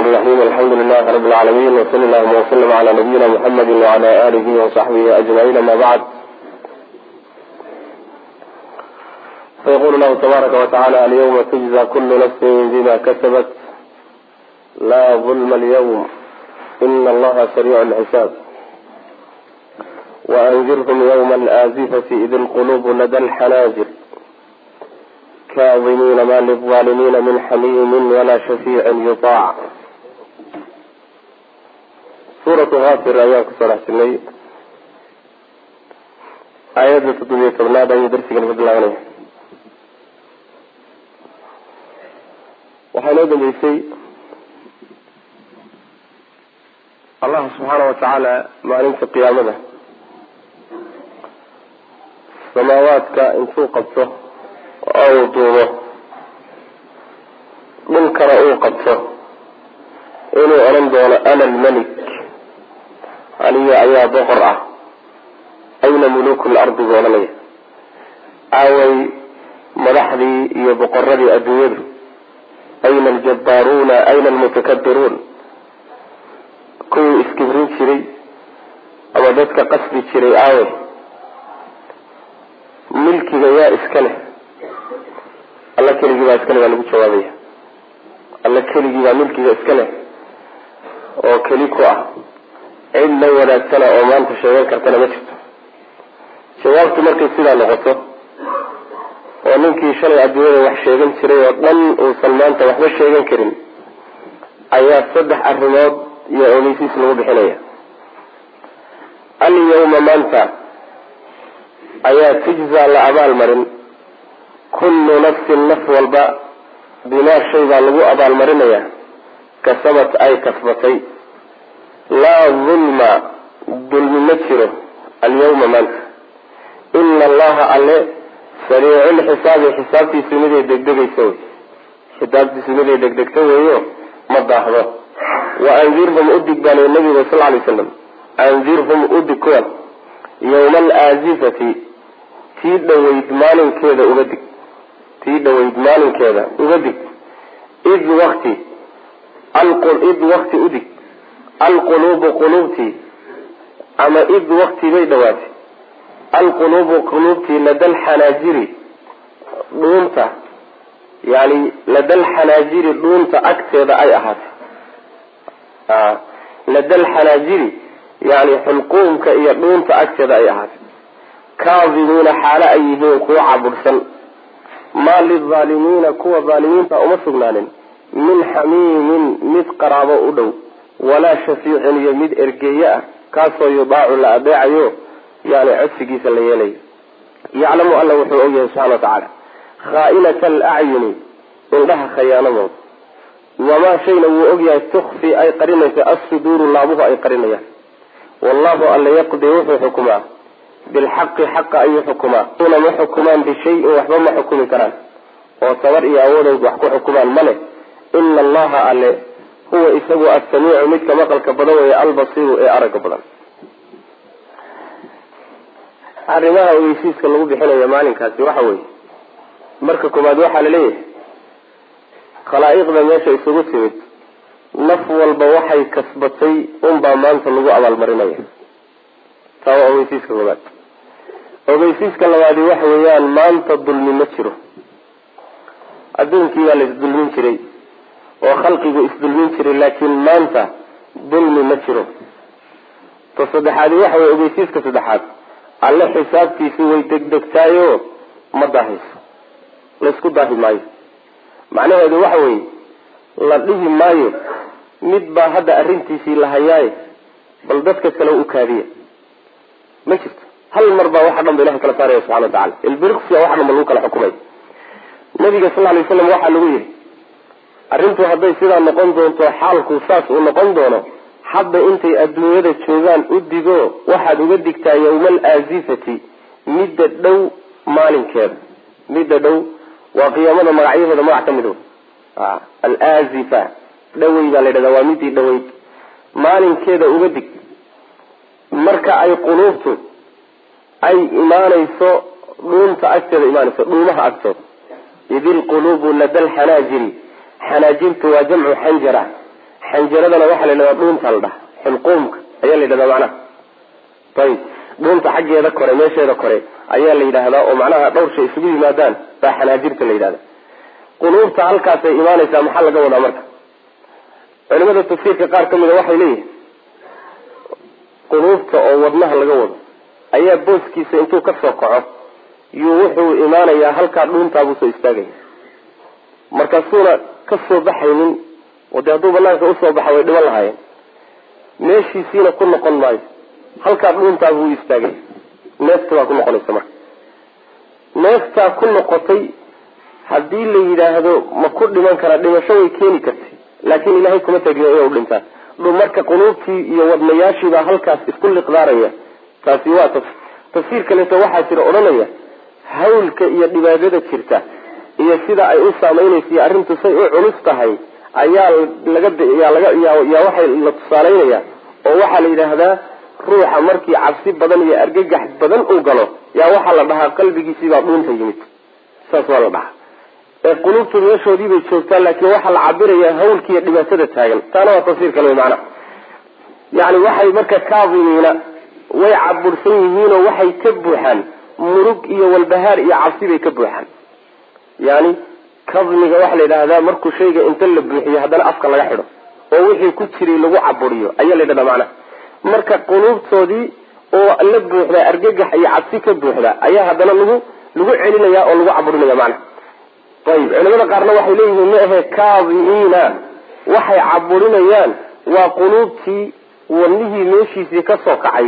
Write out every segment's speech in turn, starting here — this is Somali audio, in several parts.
الرحمن الرحيم الحمد لله رب العالمين وصلى اللهم وسلم على نبينا محمد وعلى آله وصحبه أجمعين ما بعد فيقول الله تبارك وتعالى اليوم تجزى كل نفس بما كسبت لا ظلم اليوم إن الله سريع الحساب وأنذرهم يوم الآزفة إذ القلوب لدى الحناجر كاظمين ما للظالمين من حميم ولا شفيع يطاع suuratu haafir ayaan kusoo dhex jirnay aayadda toddobiyo tobnaad ayuu darsigan ka bilaabanaya waxaa inoo dambeysay allah subxaana wa tacaala maalinta qiyaamada samaawaadka intuu qabto oo uu duubo dhulkana uu qabto inuu odhan doono ana almelik aniga ayaa boqor ah ayna muluku lardi buu odhanaya aaway madaxdii iyo boqoradii adduunyadu ayna aljabaaruuna ayna almutakabiruun kuwii iskibrin jiray ama dadka qasbi jiray aaway milkiga yaa iska leh alla keligii baa iskale baa lagu jawaabaya alla keligii baa milkiga iska leh oo keli ku ah cid la wanaagsana oo maanta sheegan kartana ma jirto jawaabtu markay sidaa noqoto oo ninkii shalay adduunyada wax sheegan jiray oo dhan uusan maanta waxba sheegan karin ayaa saddex arrimood iyo ogeysiis lagu bixinaya alyawma maanta ayaa tujzaa la abaalmarin kullu nafsin naf walba bimaa shay baa lagu abaalmarinayaa kasabat ay kasbatay laa dulma dulmi ma jiro alyawma maanta ina allaha alle sariiculxisaabi xisaabtiisu miday degdegaysa wey xisaabtiisu miday degdegta weeyo ma daahdo wa andirhum udig baa lii nabiga sal lay slam andirhum udig kuwan yawma alaazifati tii dhaweyd maalinkeeda uga dig tii dhaweyd maalinkeeda uga dig id wakti id wakti udig alquluubu quluubtii ama id wakti bay dhawaatay alquluubu quluubtii lada alxanaajiri dhuunta yani lada alxanaajiri dhuunta agteeda ay ahaatay lada alxanaajiri yani xulquumka iyo dhuunta agteeda ay ahaatay kaadimuuna xaalo ay yihiin kuwa cabursan maa lilaalimiina kuwa aalimiinta uma sugnaanin min xamiimin mid qaraabo u dhow walaa shafiicin iyo mid ergeeye ah kaasoo yudaacu la adeecayo yani codsigiisa la yeelayo yaclamu alla wuxuu ogyahay subxana watacaala khaainata alacyuni indhaha khayaanadooda wamaa shayna wuu ogyahay tukfi ay qarinayso assuduuru laabuhu ay qarinayaan wallahu alla yaqdi wuxuu xukumaa bilxaqi xaqa ayuu xukumaa una ma xukumaan bishayin waxba ma xukumi karaan oo tabar iyo awooday wax ku xukumaan male ina allaha alle huwa isagu assamiicu midka maqalka badan weeye albasiiru ee aragga badan arrimaha ogeysiiska lagu bixinayo maalinkaasi waxa weeye marka koowaad waxaa laleeyahay khalaa'iqda meesha isugu timid naf walba waxay kasbatay unbaa maanta lagu abaalmarinaya taa waa ogeysiiska koowaad ogeysiiska labaadi waxa weeyaan maanta dulmi ma jiro adduunkii baa la isdulmin jiray oo khalqigu isdulmin jiray laakiin maanta dulmi ma jiro ta saddexaadi waxa weye ogeysiiska saddexaad alle xisaabtiisi way degdegtaayo ma daahayso laysku daahi maayo macnaheedu waxa weeye la dhihi maayo mid baa hadda arrintiisii la hayaaye bal dadka kale u kaadiya ma jirto hal mar baa waxa dhan ba ilahay kala saaraya subxana watacala ilbiriqsiya waxa dhan ba lagu kala xukumay nabiga sal lay slam waxaa lagu yihi arrintu hadday sidaa noqon doonto xaalku saas uu noqon doono hadda intay adduunyada joogaan u digo waxaad uga digtaa yawma alaazifati midda dhow maalinkeeda midda dhow waa qiyaamada magacyaheeda magac ka mid alaazifa dhawey baa la yidhahdaa waa midii dhaweyd maalinkeeda uga dig marka ay quluubtu ay imaanayso dhuunta agteeda imaanayso dhuumaha agtooda id ilquluubu lada alxanaajiri xanaajirtu waa jamcu xanjara xanjaradana waxaa la yidhahdaa dhuunta la dhaha xilquumka ayaa la yidhahdaa macnaha ayib dhuunta xaggeeda kore meesheeda kore ayaa la yidhaahdaa oo macnaha dhowr shay isugu yimaadaan baa xanaajirta la yidhahda quluubta halkaasay imaanaysaa maxaa laga wadaa marka culimada tafsiirka qaar ka mida waxay leeyihin quluubta oo wadnaha laga wado ayaa booskiisa intuu ka soo kaco yuu wuxuu imaanayaa halkaa dhuuntaabuu soo istaagaya markaasuuna ka soo baxaynin oo dee hadduu banaanka usoo baxa way dhiban lahaayeen meeshiisiina ku noqon maayo halkaa dhuuntaabuu u istaagaya neefta baa ku noqonaysa marka neeftaa ku noqotay haddii la yidhaahdo ma ku dhiman karaa dhimasho way keeni kartay laakiin ilaahay kuma tagin inay u dhintaan marka quluubtii iyo wadnayaashiibaa halkaas isku liqdaaraya taasi waa tafsiir kaleeto waxaa jira odhanaya hawlka iyo dhibaadada jirta iyo sida ay u saamaynaysa iyo arrintu say u culus tahay ayaa laga yaa waxay la tusaalaynaya oo waxaa la yidhaahdaa ruuxa markii cabsi badan iyo argagax badan uu galo yaa waxaa la dhahaa qalbigiisiibaa dhuunta yimid saas waa la dhahaa ee quluubtu meeshoodii bay joogtaa laakiin waxaa la cabirayaa hawlkiiyo dhibaatada taagan taana waa tafsiir kale macna yani waxay marka kaadimiina way cabursan yihiinoo waxay ka buuxaan murug iyo walbahaar iyo cabsi bay ka buuxaan yani kadmiga waxaa la yidhaahdaa markuu shayga inta la buuxiyo haddana afka laga xidho oo wixii ku jiray lagu caburiyo ayaa la yidhahdaa macnaha marka quluubtoodii oo la buuxdaa argagax iyo cabsi ka buuxda ayaa haddana lagu lagu celinaya oo lagu caburinaya macnaha ayib culimada qaarna waxay leeyihiin ma ahe kaadimiina waxay caburinayaan waa quluubtii wadnihii meeshiisii ka soo kacay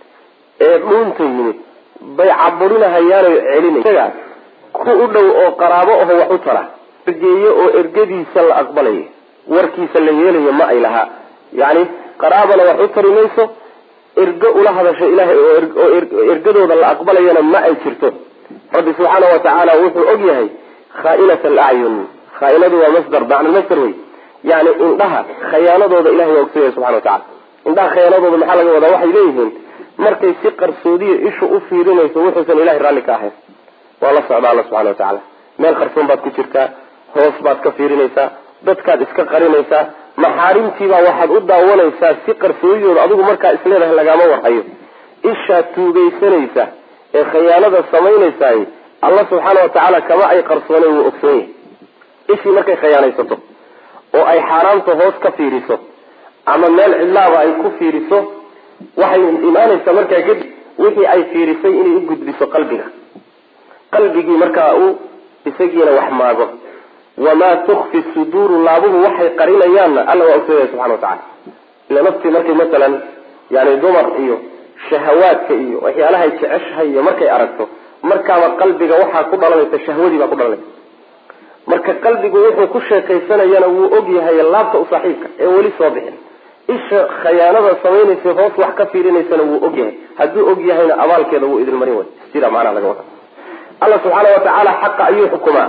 ee dhuunta yimid bay caburinahayaano celinaya ku u dhow oo qaraabo aho wax u tara ergeeye oo ergadiisa la aqbalayo warkiisa la yeelayo ma ay lahaa yani qaraabana wax u tari mayso ergo ula hadasho ilaahay oo ergadooda la aqbalayana ma ay jirto rabbi subxaana wa tacaala wuxuu og yahay khaainat alacyun khaainadu waa masdar macna masdar wey yani indhaha khayaanadooda ilahay waa ogsoyahay subxana wa tacala indhaha khayaanadooda maxaa laga wadaa waxay leeyihiin markay si qarsoodiya ishu u fiirinayso wuxuusan ilahay raalli ka ahayn waa la socda alla subxana wa tacaala meel qarsoon baad ku jirtaa hoos baad ka fiirinaysaa dadkaad iska qarinaysaa maxaarimtiibaa waxaad u daawanaysaa si qarsoodidooda adigu markaa isleedahay lagaama warhayo ishaad tuugaysanaysa ee khayaanada samaynaysaay alla subxaana wa tacaala kama ay qarsoonen wuu ogsoon yahay ishii markay khayaanaysato oo ay xaaraamta hoos ka fiiriso ama meel cidlaaba ay ku fiiriso waxay imaanaysaa markaa kadib wixii ay fiirisay inay u gudbiso qalbiga qalbigii markaa uu isagiina wax maago wamaa tukfi suduuru laabuhu waxay qarinayaanna alla waa ogsoonyahay subxana wa tacala ila naftii markay masalan yani dumar iyo shahawaadka iyo waxyaalahay jeceshahay iyo markay aragto markaaba qalbiga waxaa ku dhalanaysa shahwadii baa ku dhalanaysa marka qalbigu wuxuu ku sheekaysanayana wuu og yahay laabta u saaxiibka ee weli soo bixin isha khayaanada samaynaysa hoos wax ka fiirinaysana wuu og yahay hadduu og yahayna abaalkeeda wuu idin marin way sida macnaha laga wada alla subxaana wa tacaala xaqa ayuu xukumaa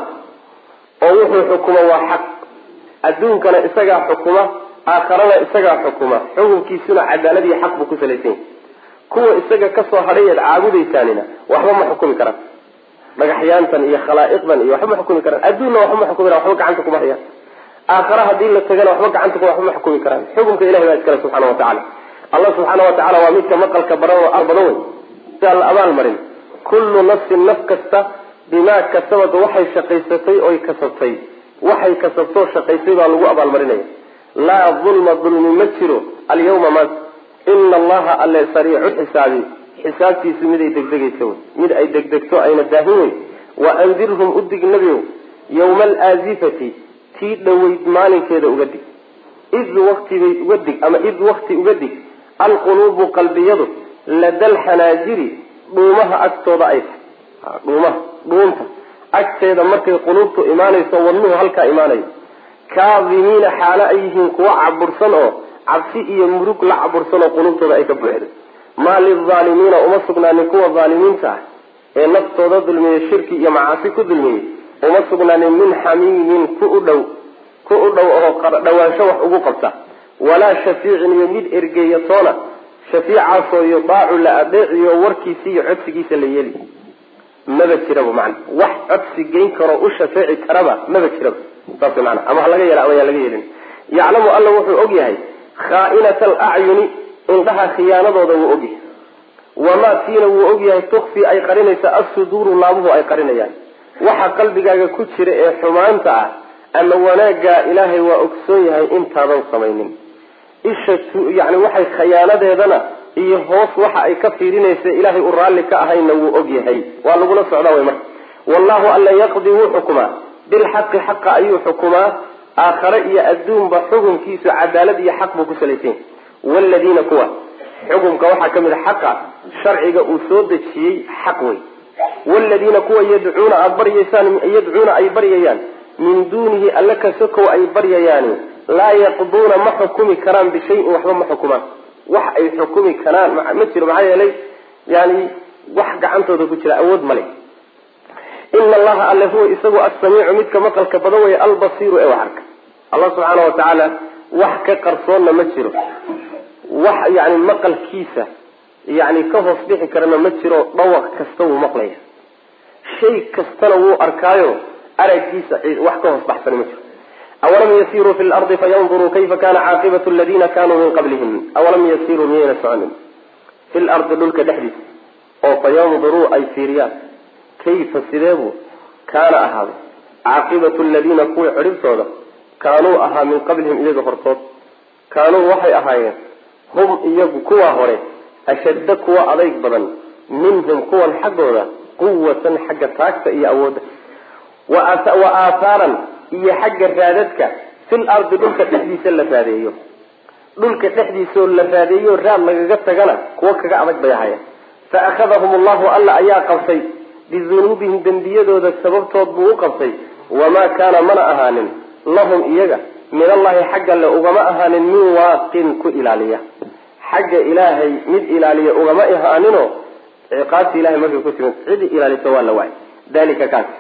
oo wuxuu xukuma waa xaq adduunkana isagaa xukuma aakharana isagaa xukuma xukunkiisuna cadaalad iyo xaq buu ku salaysan yahay kuwa isaga kasoo hadhay eed caabudaysaanina waxba ma xukumi karaan dhagaxyaantan iyo khalaa'iqdan iyo waxba ma xukumi karaan adduunna waxba ma xukumi karaan waxba gacanta kuma hayaan aakhara haddii la tagana waxba gacanta ku waxba ma xukumi karaan xukunka ilahi baa iskale subxana wa tacala allah subxaana wa tacala waa midka maqalka baran oo badan wey sidaa la abaal marin kullu nafsin naf kasta bimaa kasabad waxay shaqaysatay oy kasabtay waxay kasabtoo shaqaysay baa lagu abaalmarinaya laa dulma dulmi ma jiro alyawma maanta ina allaha alle sariicu xisaabi xisaabtiisu mid ay degdegaysa wey mid ay degdegto ayna daahin wey wa andirhum udig nebiow yawma alaazifati tii dhoweyd maalinkeeda uga dig id waktibay uga dig ama id wakti uga dig alquluubu qalbiyadu lada alxanaajiri dhuumaha agtooda ay tahay dhuumaha dhuunta agteeda markay quluubtu imaanayso wadnuhu halkaa imaanayo kaadimiina xaalo ay yihiin kuwa cabursan oo cabsi iyo murug la cabursan oo quluubtooda ay ka buuxdo maa lilaalimiina uma sugnaanin kuwa aalimiinta ah ee naftooda dulmiyey shirki iyo macaasi ku dulmiyey uma sugnaanin min xamiimin ku u dhow ku u dhow oo dhawaansho wax ugu qabta walaa shafiicin iyo mid ergeeyatoona shafiicaasoo yudaacu la adeeciyo warkiisa iyo codsigiisa la yeeli maba jiraba macna wax codsi geyn karoo u shafeeci karaba maba jiraba saas maana ama ha laga yeela ama yaan laga yeelin yaclamu alla wuxuu og yahay khaa'inata alacyuni indhaha khiyaanadooda wuu og yahay wamaa tiina wuu og yahay tukfi ay qarinaysa assuduuru laabuhu ay qarinayaan waxa qalbigaaga ku jira ee xumaanta ah ama wanaaggaa ilaahay waa ogsoon yahay intaadan samaynin isha yani waxay khayaanadeedana iyo hoos waxa ay ka fiirinaysa ilaahay u raalli ka ahayna wuu og yahay waa lagula socdaa way marka wallahu alla yaqdi wuu xukumaa bilxaqi xaqa ayuu xukumaa aakhare iyo adduunba xukunkiisu cadaalad iyo xaq buu ku salaysan yahy waaladiina kuwa xukumka waxaa ka mid a xaqa sharciga uu soo dejiyey xaq wey waaladiina kuwa yadcuuna aada baryaysaan yadcuuna ay baryayaan min duunihi alla ka sokow ay baryayaani laa yaqduuna ma xukumi karaan bishayin waxba ma xukumaan wax ay xukumi karaan ma jiro maxaa yeelay yani wax gacantooda ku jira awood male ina allaha alle huwa isagu assamiicu midka maqalka badan weeye albasiiru ee wax arka allah subxaana wa tacaala wax ka qarsoonna ma jiro wax yani maqalkiisa yani ka hoos bixi karana ma jiro dhawaq kasta wuu maqlaya shay kastana wuu arkaayo aragiisa wax ka hoos baxsani ma jiro awalam yasiruu fi lardi fayanduruu kayfa kana caaqibatu aladiina kanuu min qablihim awalam yasiruu miyayna soconin fi lardi dhulka dhexdiisa oo fayanduruu ay fiiriyaan kayfa sideebuu kaana ahaaday caaqibatu aladiina kuwii cidhibtooda kaanuu ahaa min qablihim iyaga hortood kaanuu waxay ahaayeen hum iyagu kuwaa hore ashadda kuwa adayg badan minhum kuwan xaggooda quwatan xagga taagta iyo awoodda wa aahaaran iyo xagga raadadka fil ardi dhulka dhexdiisa la raadeeyo dhulka dhexdiisaoo la raadeeyo raad lagaga tagana kuwo kaga adag bay ahaayeen fa akhadahum allahu alla ayaa qabtay bidunuubihim dembiyadooda sababtood buu u qabtay wamaa kaana mana ahaanin lahum iyaga min allahi xagga le ugama ahaanin min waaqin ku ilaaliya xagga ilaahay mid ilaaliya ugama ahaaninoo ciqaabta ilahay markay ku timid cidi ilaalisa waa la waayay dalika kaas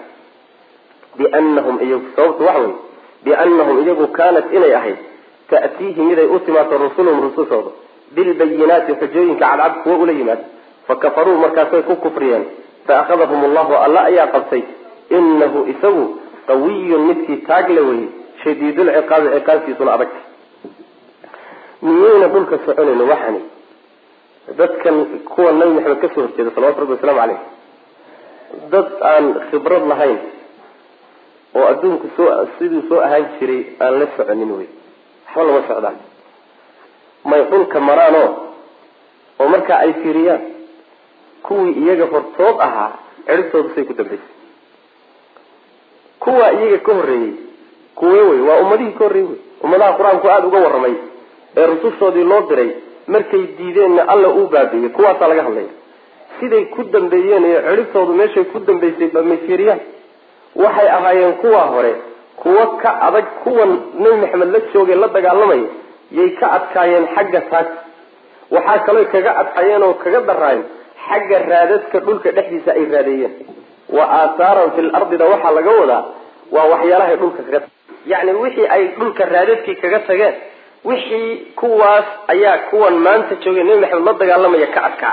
bianahum iyagu sababtu waxa wey bianahum iyagu kaanat inay ahayd ta'tiihi miday u timaato rusuluhum rusushooda bilbayinaati xujooyinka cadcad kuwo ula yimaado fakafaruu markaasay ku kufriyeen faakadahum allahu alla ayaa qabtay inahu isagu qawiyun midkii taagle weye shadiidulciqaabi ciqaabtiisuna adagta miyayna dhulka soconayno waxani dadkan kuwa nabi maxamed kasoo horjeeda salawatu rabbi wasalaamu caleyh dad aan khibrad lahayn oo adduunku soo siduu soo ahaan jiray aan la soconin wey waxba lama socdaan may dhulka maraanoo oo markaa ay fiiriyaan kuwii iyaga hortood ahaa ciribtooda say ku dambaysay kuwa iyaga ka horreeyey kuwe wey waa ummadihii ka horreeyey wey ummadaha qur-aanku aada uga warramay ee rusushoodii loo diray markay diideenna alla uu baabiiyey kuwaasaa laga hadlaya siday ku dambeeyeen iyo ciribtoodu meeshay ku dambaysay ba may fiiriyaan waxay ahaayeen kuwa hore kuwo ka adag kuwan nebi maxamed la joogay la dagaalamaya yay ka adkaayeen xagga taagta waxaa kaloo kaga adkaayeen oo kaga daraayeen xagga raadadka dhulka dhexdiisa ay raadeeyeen wa aahaaran fil ardida waxaa laga wadaa waa waxyaalahay dhulka kaga yacni wixii ay dhulka raadadkii kaga tageen wixii kuwaas ayaa kuwan maanta joogay nebi maxamed la dagaalamaya ka adkaa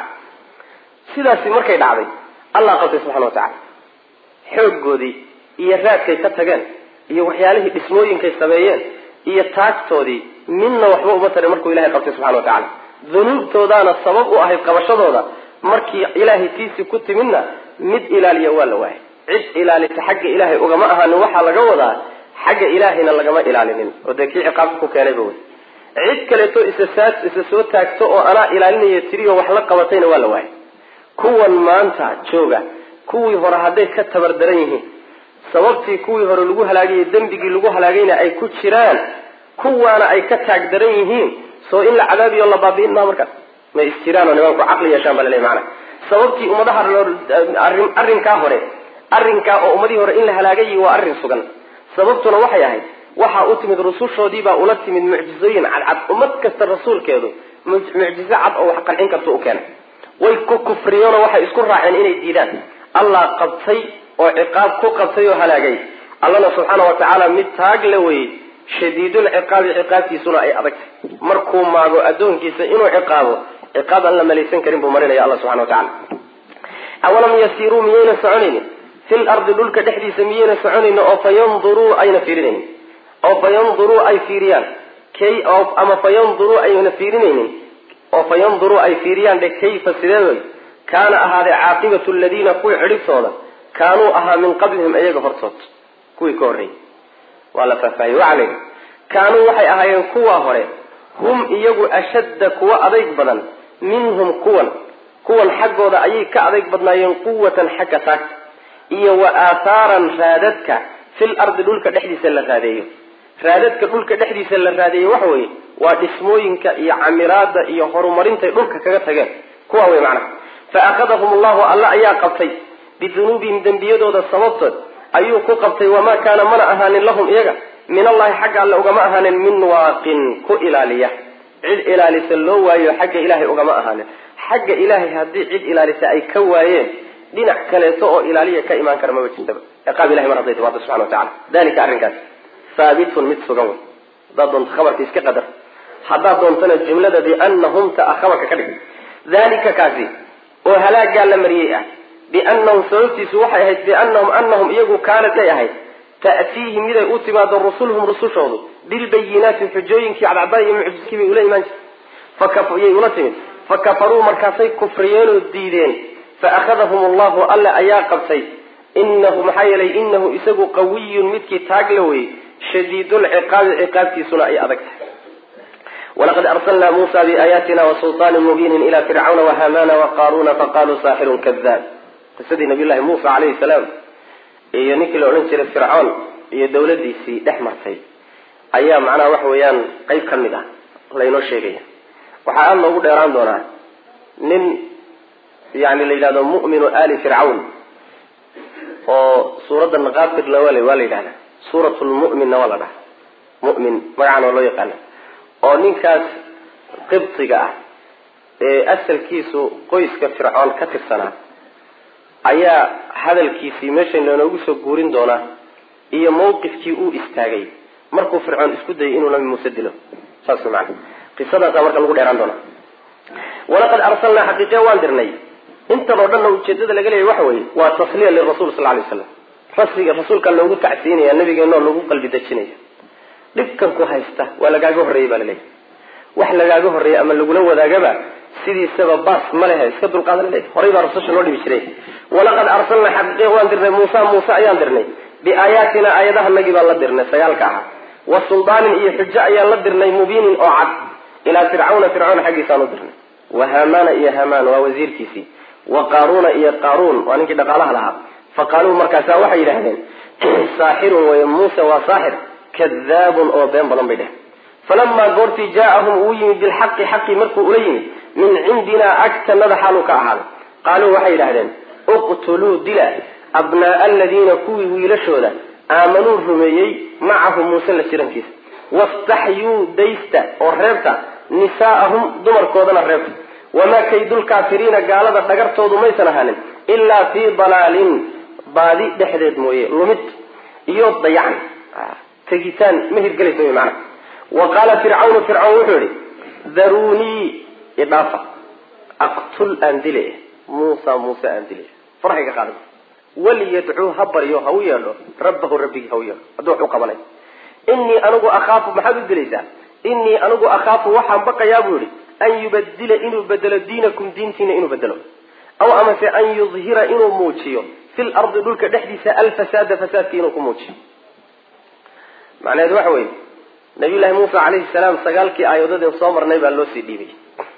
sidaasi markay dhacday allah qabtay subxana wa tacala xooggoodii iyo raadkay ka tageen iyo waxyaalihii dhismooyinkay sameeyeen iyo taagtoodii midna waxba uma tarin markuu ilahay qabtay subxana wa tacala dunuubtoodaana sabab u ahayd qabashadooda markii ilaahay tiisii ku timidna mid ilaaliya waa la waayay cid ilaalisa xagga ilaahay ugama ahaanin waxaa laga wadaa xagga ilaahayna lagama ilaalinin oo dee kii ciqaabta ku keenayba wey cid kaleeto isa isa soo taagto oo anaa ilaalinaya tiriyo wax la qabatayna waa la waayay kuwan maanta jooga kuwii hore hadday ka tabar daran yihiin sababtii kuwii hore lagu halaagayay dembigii lagu halaagayna ay ku jiraan kuwaana ay ka taag daran yihiin soo in la cadaabiyo la baabi'in maa markaas may isjiraanoo nimanku caqli yeeshaan baa laleeyahy maana sababtii ummadaha arrin arrinkaa hore arrinkaa oo ummadihii hore in la halaagayi waa arrin sugan sababtuna waxay ahayd waxaa u timid rusushoodii baa ula timid mucjizooyin cadcad ummad kasta rasuulkeedu mucjizo cad oo wax qancin karta u keenay way ku kufriyeenoo waxay isku raaceen inay diidaan allah qabtay oo ciqaab ku qabtay oo halaagay allana subxaana wa tacaala mid taag la weyey shadiidul ciqaabi ciqaabtiisuna ay adagtay markuu maago addoonkiisa inuu ciqaabo ciqaab aan la malaysan karin buu marinaya alla subxana wa tacala awalam yasiiruu miyayna soconaynin fil ardi dhulka dhexdiisa miyayna soconaynin oo fa yanduruu ayna fiirinaynin oo fa yanduruu ay fiiriyaan kay oo ama fa yanduruu ayna fiirinaynin oo fa yanduruu ay fiiriyaan dhe kayfa sideedoy kaana ahaaday caaqibatu aladiina kuwii cidhibtooda kaanuu ahaa min qablihim iyaga hortood kuwii ka horreeyey waa la faahfaahiyey waxaa la yidhi kaanuu waxay ahaayeen kuwaa hore hum iyagu ashadda kuwa adayg badan minhum kuwan kuwan xaggooda ayay ka adayg badnaayeen quwatan xagga taagta iyo wa aathaaran raadadka fil ardi dhulka dhexdiisa la raadeeyo raadadka dhulka dhexdiisa la raadeeyo waxa weeye waa dhismooyinka iyo camiraada iyo horumarintay dhulka kaga tageen kuwa wey macnaha fa akhadahum allahu alla ayaa qabtay bidunuubihim dembiyadooda sababtood ayuu ku qabtay wamaa kaana mana ahaanin lahum iyaga min allahi xagga alle ugama ahaanin min waaqin ku ilaaliya cid ilaalisa loo waayo xagga ilaahay ugama ahaanin xagga ilaahay haddii cid ilaalisa ay ka waayeen dhinac kaleeto oo ilaaliya ka imaan kara maba jirtaba ciqaab ilahay mar hadday timaado subxana wa tacala dalika arrinkaas haabitun mid sugan wey haddaad doonto khabarka iska qadar haddaad doontana jumlada bianahum ta ah khabarka ka dhig dalika kaasi oo halaagaa la mariyey ah bianahum sababtiisu waxay ahayd bianahum anahum iyagu kaanat ay ahayd ta'tiihim miday u timaado rusuluhum rusushoodu bilbayinaati xujooyinkii cadcaddaa iyo mucjiskii bay ula imaan jirtay yay ula timid fakafaruu markaasay kufriyeenoo diideen faakhadahum allahu alle ayaa qabtay inahu maxaa yeelay inahu isagu qawiyun midkii taagla wey shadiidulciqaabi ciqaabtiisuna ay adag tahay walaqad arsalnaa muusa biaayaatina wasulطaanin mubiinin ila fircawna wahamana waqaaruna faqaluu saaxirun kadaab qisadii nabiy llahi muusa calayhi salaam iyo ninkii la odhan jiray fircoon iyo dawladiisii dhex martay ayaa macnaha waxa weeyaan qeyb ka mid ah laynoo sheegaya waxaa aada loogu dheeraan doonaa nin yani la yidhahdo mu'minu ali fircawn oo suuradda naqaafirna waa waa la yidhahda suurat lmu'minna waa la dhaha mu'min magacan waa loo yaqaana oo ninkaas qibtiga ah ee asalkiisu qoyska fircoon ka tirsanaa ayaa hadalkiisii meeshan lanoogu soo guurin doonaa iyo mawqifkii uu istaagay markuu fircoon isku dayay inuu nabi muuse dilo saas maana qisadaasa marka lagu dheeraan doonaa walaqad arsalnaa xaqiiqe waan dirnay intan oo dhanna ujeedada laga leeyahy waxa weeye waa tasliya lirasul sal lay slam rasliga rasuulkaa loogu tacsiinaya nabigeenoo lagu qalbi dejinaya dhibkan ku haysta waa lagaaga horreeyey baa laleeyahy wax lagaaga horreeyay ama lagula wadaagaba sidiisaba baas ma lehe iska dulqaadan le horay baa rasusha loo dhibi jiray walaqad arsalnaa xaqiiqe waan dirnay muusa muuse ayaan dirnay biaayaatina aayadahanagii baan la dirnay sagaalka ahaa wa suldaanin iyo xujo ayaan la dirnay mubiinin oo cad ilaa fircawna fircawn xaggiisaan u dirnay wa haamaana iyo hamaan waa wasiirkiisii wa qaaruuna iyo qaaruun waa ninkii dhaqaalaha lahaa fa qaaluu markaasa waxay yidhaahdeen saaxirun wey muuse waa saaxir kadaabun oo been badan bay dheh falamaa goortii jaaahum uu yimid bilxaqi xaqii markuu ula yimid min cindinaa agtanada xaaluu ka ahaaday qaaluu waxay yidhahdeen uqtuluu dila abnaaa aladiina kuwii wiilashooda aamanuu rumeeyey macahu muuse la jirankiisa wastaxyuu daysta oo reebta nisaa'ahum dumarkoodana reebta wamaa kaydulkaafiriina gaalada dhagartoodu maysan ahaanin ilaa fii dalaalin baadi dhexdeed mooye lumid iyo dayacan tegitaan ma hirgelaysa wy maana wa qaala fircawnu fircawn wuxuu yihi daruunii idhaafa aqtul aan dile muusa muuse aan dile farxiga qaada waliyadcuu ha baryo ha u yeedho rabbahu rabbigii ha u yeedho hadduu wax u qabanay inii anigu akhaafu maxaad u dilaysaa inii anigu akhaafu waxaan baqayaa buu yihi an yubadila inuu bedelo diinakum diintiina inuu bedelo aw amase an yudhira inuu muujiyo fil ardi dhulka dhexdiisa alfasaada fasaadka inuu ku muujiyo macnaheedu waxa weeye nabiy llaahi muusa calayhi salaam sagaalkii aayadoodeen soo marnay baa loo sii dhiibay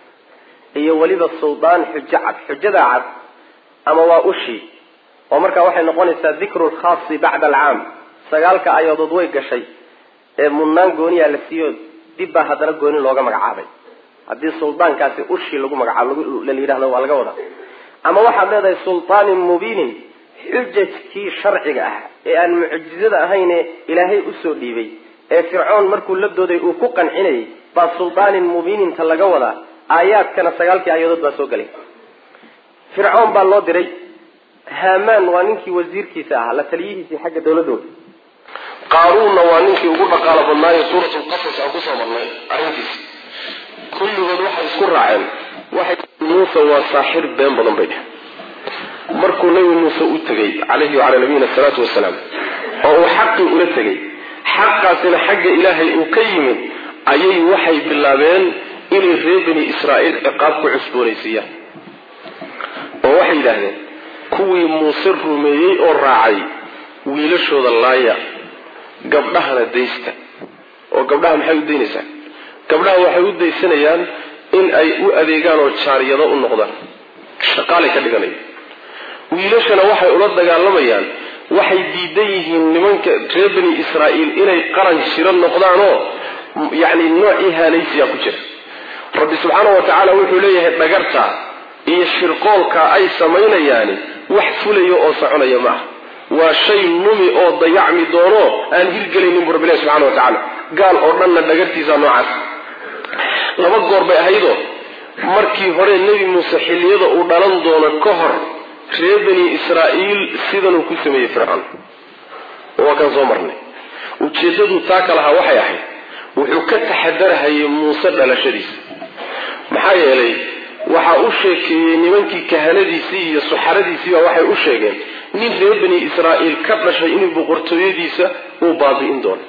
iyo weliba suldaan xujo cad xujada cad ama waa ushii oo markaa waxay noqonaysaa dikru lkhaasi bacda alcaam sagaalka aayadood way gashay ee mudnaan gooniyaa la siiyo dib baa haddana gooni looga magacaabay haddii suldaankaasi ushii lagu magacaabo la yidhahdo waa laga wadaa ama waxaad leedahay sultaanin mubiinin xujajkii sharciga ah ee aan mucjizada ahayne ilaahay usoo dhiibay ee fircoon markuu la dooday uu ku qancinayay baa sultaanin mubiininta laga wadaa aayaadkana sagaalkii aayadood baa soo galay fircoon baa loo diray hamaan waa ninkii wasiirkiisa ahaa la taliyihiisii xagga dawladooda qaaruunna waa ninkii ugu dhaqaalo badnaayo suuratulqasas aan kusoo marnay arrintiisi kulligood waxay isku raaceen waxay muuse waa saaxir been badan bay dheh markuu nabi muuse u tegey calayhi wacalaa nabiyina asalaatu wasalaam oo uu xaqii ula tegey xaqaasina xagga ilaahay uu ka yimid ayay waxay bilaabeen inay reer bani israa'iil ciqaab ku cusboonaysiiyaan oo waxay yidhaahdeen kuwii muuse rumeeyey oo raacay wiilashooda laaya gabdhahana daysta oo gabdhaha maxay u daynaysaa gabdhaha waxay u daysanayaan in ay u adeegaan oo jaariyado u noqdaan shaqaalay ka dhiganaya wiilashana waxay ula dagaalamayaan waxay diidan yihiin nimanka reer bani israa'iil inay qaran jiro noqdaanoo yacni nooc ihaanaysiyaa ku jira rabbi subxaana wa tacaala wuxuu leeyahay dhagarta iyo shirqoolka ay samaynayaani wax fulaya oo soconaya ma ah waa shay numi oo dayacmi doono aan hirgelaynin bu rabbilahi subxana wa tacaala gaal oo dhanna dhagartiisa noocaas laba goor bay ahaydoo markii hore nebi muuse xilliyada uu dhalan doono ka hor reer bani israa'iil sidanuu ku sameeyey fircoon waa kan soo marnay ujeeddadu taa ka lahaa waxay ahayd wuxuu ka taxadarahayay muuse dhalashadiisa maxaa yeelay waxaa u sheekeeyey nimankii kahanadiisii iyo suxaradiisiiba waxay u sheegeen nin reer bani israa'iil ka dhashay inuu boqortooyadiisa uu baabi'in doono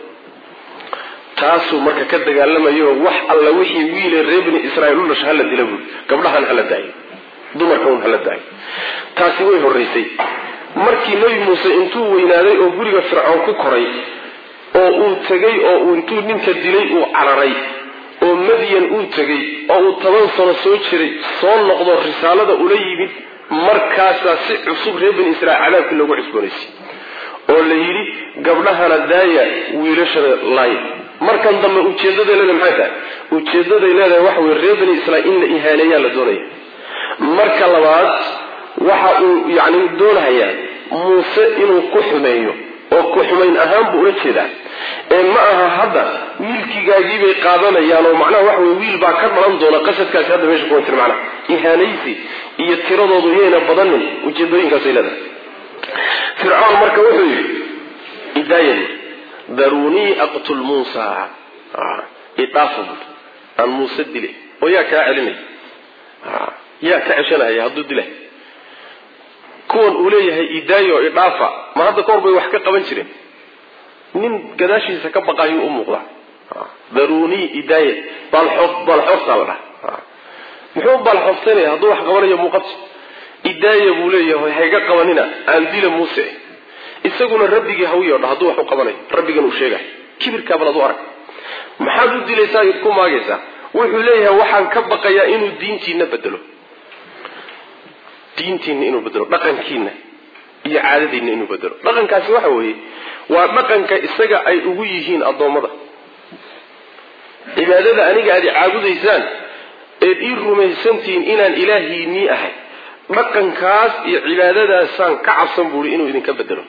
taasuu marka ka dagaalamayo wax alla wixii wiile reer bani israiil u dhasha hala dila buui gabdhahan hala daayo dumarka un hala daayo taasi way horraysay markii nebi muuse intuu weynaaday oo guriga fircoon ku koray oo uu tegay oo uu intuu ninka dilay uu cararay oo madyan uu tegay oo uu toban sano soo jiray soo noqdo risaalada ula yimid markaasaa si cusub reer bani israiil cadaabkii loogu cusboonaysay oo la yidhi gabdhahana daaya wiilashana laaya markan dambe ujeedaday leedahay maxay tahay ujeedaday leedahay waxa weye reer bani israiil in la ihaaneeyaa la doonaya marka labaad waxa uu yacni doonahayaa muuse inuu ku xumeeyo oo ku xumayn ahaan buu ula jeedaa ee ma aha hadda wiilkigaagiibay qaadanayaan oo macnaha waxa weye wiil baa ka dhalan doona qasadkaasi hadda meesha kuwan jir macnaha ihaanaysi iyo tiradoodu iyayna badanin ujeedooyinkaasay leedahay fircoon marka wuxuu yidhi idaayadi daruunii aqtul muusa idhaafa bui aan muuse dile oo yaa kaa celinay yaa ka ceshanahaya hadduu dilay kuwan uu leeyahay idaayo idhaafa ma hadda kahor bay wax ka qaban jireen nin gadaashiisa ka baqayuu u muuqdaa daruunii idaaya baalxoof baalxooftaa la dhaha muxuu baalxooftaynaya hadduu wax qabanayo muuqato idaaya buu leeyahay hayga qabanina aan dila muuse isaguna rabbigii hawiyo dha hadduu wax u qabanayo rabbigan uu sheegayo kibirkaa bal adu arag maxaad u dilaysaa id ku maagaysaa wuxuu leeyahay waxaan ka baqayaa inuu diintiina bedelo diintiina inuu bedelo dhaqankiina iyo caadadiina inuu bedelo dhaqankaasi waxa weeye waa dhaqanka isaga ay ugu yihiin addoommada cibaadada aniga aad caabudaysaan eed ii rumaysantihiin inaan ilaahiinii ahay dhaqankaas iyo cibaadadaasaan ka cabsan buui inuu idinka bedelo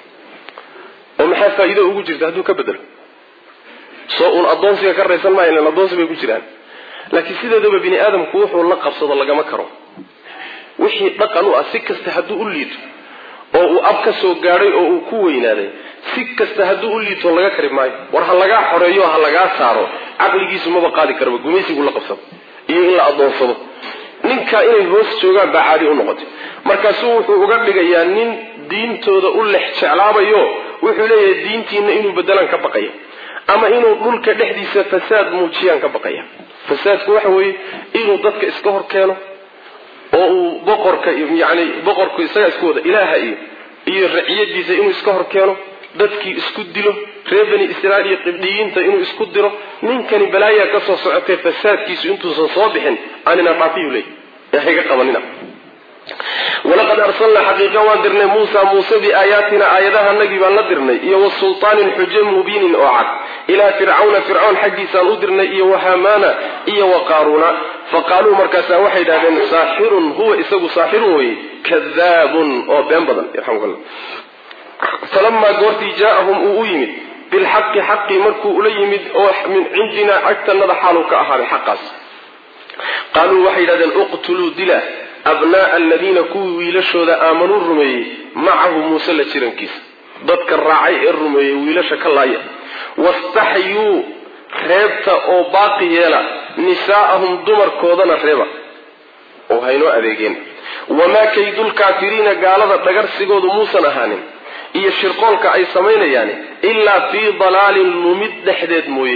oo maxaa faa'iido ugu jirta hadduu ka bedelo soo uun addoonsiga ka raysan maayo ilan addoonsi bay ku jiraan laakiin sideedaba bini aadamku wuxuu la qabsado lagama karo wixii dhaqan u ah si kasta hadduu u liito oo uu ab ka soo gaadhay oo uu ku weynaaday si kasta hadduu u liito laga kari maayo war ha lagaa xoreeyo ha lagaa saaro caqligiisu maba qaadi karaba gumaysigu la qabsado iyo in la addoonsado ninkaa inay hoos joogaan baa caadi u noqotay markaasuu wuxuu uga dhigayaa nin diintooda u lex jeclaabayo wuxuu leeyahay diintiina inuu bedelaan ka baqaya ama inuu dhulka dhexdiisa fasaad muujiyaan ka baqaya fasaadku waxa weeye inuu dadka iska hor keeno oo uu boqorka yani boqorku isagaa isku wada ilaaha iyo iyo raciyadiisa inuu iska hor keeno dadkii isku dilo reer bani israiil iyo qibdhiyiinta inuu isku diro ninkani balaayaa ka soo socotay fasaadkiisu intuusan soo bixin aanina dhaafiyuu leey ee hayga qabanina walaqad arsalnaa xaqiiqa waan dirnay muusa muuse biaayaatina aayadahanagii baan la dirnay iyo wasultaanin xujo mubiinin oo cad ilaa fircawna fircoon xaggiisaan u dirnay iyo wahamana iyo wa qaaruuna faqaaluu markaasaa waxay idhahdeen saaxirun huwa isagu saaxirun weye kadaabun oo been badan yarxamkalla falamaa goortii jaaahum uu u yimid bilxaqi xaqii markuu ula yimid oo min cindinaa agtanada xaaluu ka ahaaday xaqaas qaaluu waxay yidhahdeen uqtuluu dila abnaaa aladiina kuwii wiilashooda aamanuu rumeeyey macahu muuse la jirankiisa dadka raacay ee rumeeyey wiilasha ka laaya wastaxyuu reebta oo baaqi yeela nisaa'ahum dumarkoodana reeba oo haynoo adeegeen wamaa kaydulkaafiriina gaalada dhagarsigoodu muusan ahaanin iyo shirqoolka ay samaynayaani ilaa fii dalaalin lumid dhexdeed mooye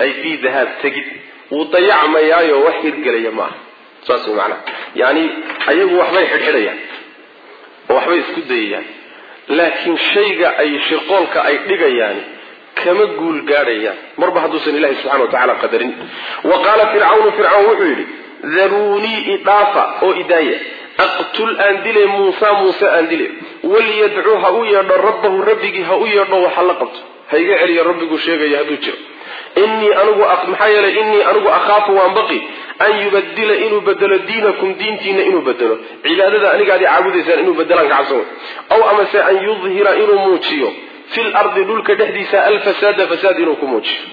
ay fii dahaab tegid wuu dayacmayaayo wax hirgelaya ma aha saas way macnaha yani ayagu waxbay xidhxidhayaan oo waxbay isku dayayaan laakiin shayga ay shirqoolka ay dhigayaan kama guul gaadhayaan marba hadduusan ilahi subxana wa tacala qadarin wa qaala fircawnu fircawn wuxuu yidhi daruunii idhaafa oo idaaya aqtul aan dile muusa muuse aan dile waliyadcuu ha u yeedho rabbahu rabbigii ha u yeedho waxa la qabto ha iga celiyo rabbiguu sheegaya hadduu jiro innii anigu maxaa yeelay innii anigu akhaafu waan baqi an yubadila inuu bedelo diinakum diintiina inuu bedelo cibaadada anigaadi caabudaysaan inuu bedelaan kacabsan aw amase an yudhira inuu muujiyo fil ardi dhulka dhexdiisa alfasaada fasaad inuu ku muujiyo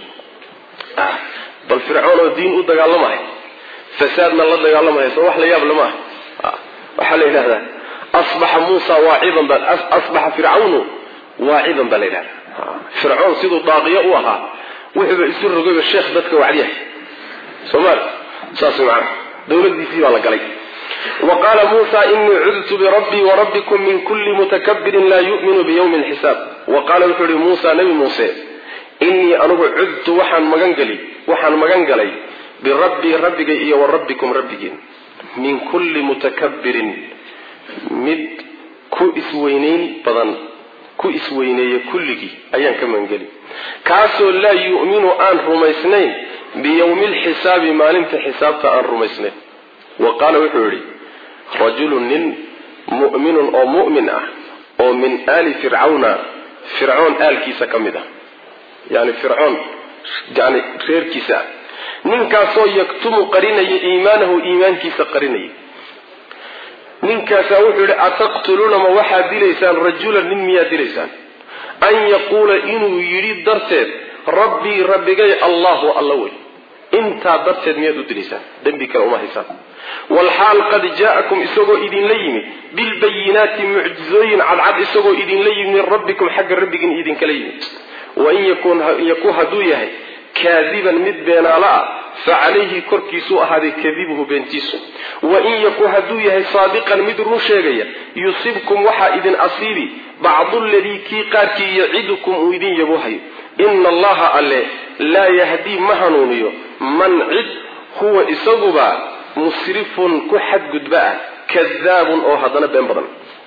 bal fircoon oo diin u dagaalamaya fasaadna la dagaalamaya soo wax la yaab lama ah waxaa la yidhahdaa asbaxa muusa waacidan ba asbaxa fircawnu waacidan baa la yidhahda fircoon siduu daaqiyo u ahaa wuxuuba isu rogayba sheekh dadka wacdiyahay somaali saas macana dowladiisii baa la galay wa qaala muusa inii cudtu birabbii warabbikum min kulli mutakabirin laa yu'minu biyawmi lxisaab wa qaala wuxuu yihi muusa nebi muuse innii anigu cudtu waxaan magangeli waxaan magan galay birabbii rabbigay iyo wa rabbikum rabbigiin min kulli mutakabirin mid ku isweynayn badan ku isweyneeye kulligii ayaan ka magangeli kaasoo laa yu'minu aan rumaysnayn biyowmi lxisaabi maalinta xisaabta aan rumaysnayn wa qaala wuxuu yidhi rajulun nin mu'minun oo mu'min ah oo min aali fircawna fircoon aalkiisa ka mid ah yani fircoon yani reerkiisa ah ninkaasoo yaktumu qarinaya iimaanahu iimaankiisa qarinaya ninkaasaa wuxuu yidhi ataqtuluuna ma waxaad dilaysaan rajulan nin miyaad dilaysaan an yaquula inuu yidhi darteed rabbii rabbigay allahu alla wey intaa darteed miyaad u dilaysaan dembi kale uma haysaan walxaal qad jaa'akum isagoo idinla yimid bilbayinaati mucjizooyin cadcad isagoo idinla yimid min rabbikum xagga rabbigiin idinkala yimid wain yakun hadduu yahay kaadiban mid beenaalo ah fa calayhi korkiisuu ahaaday kadibuhu beentiisu wain yaku hadduu yahay saadiqan mid run sheegaya yusibkum waxaa idin asiibi bacdu ladii kii qaarkii yacidukum uu idin yabohayo ina allaha alle laa yahdii ma hanuuniyo man cid huwa isaguba musrifun ku xadgudba ah kadaabun oo haddana been badan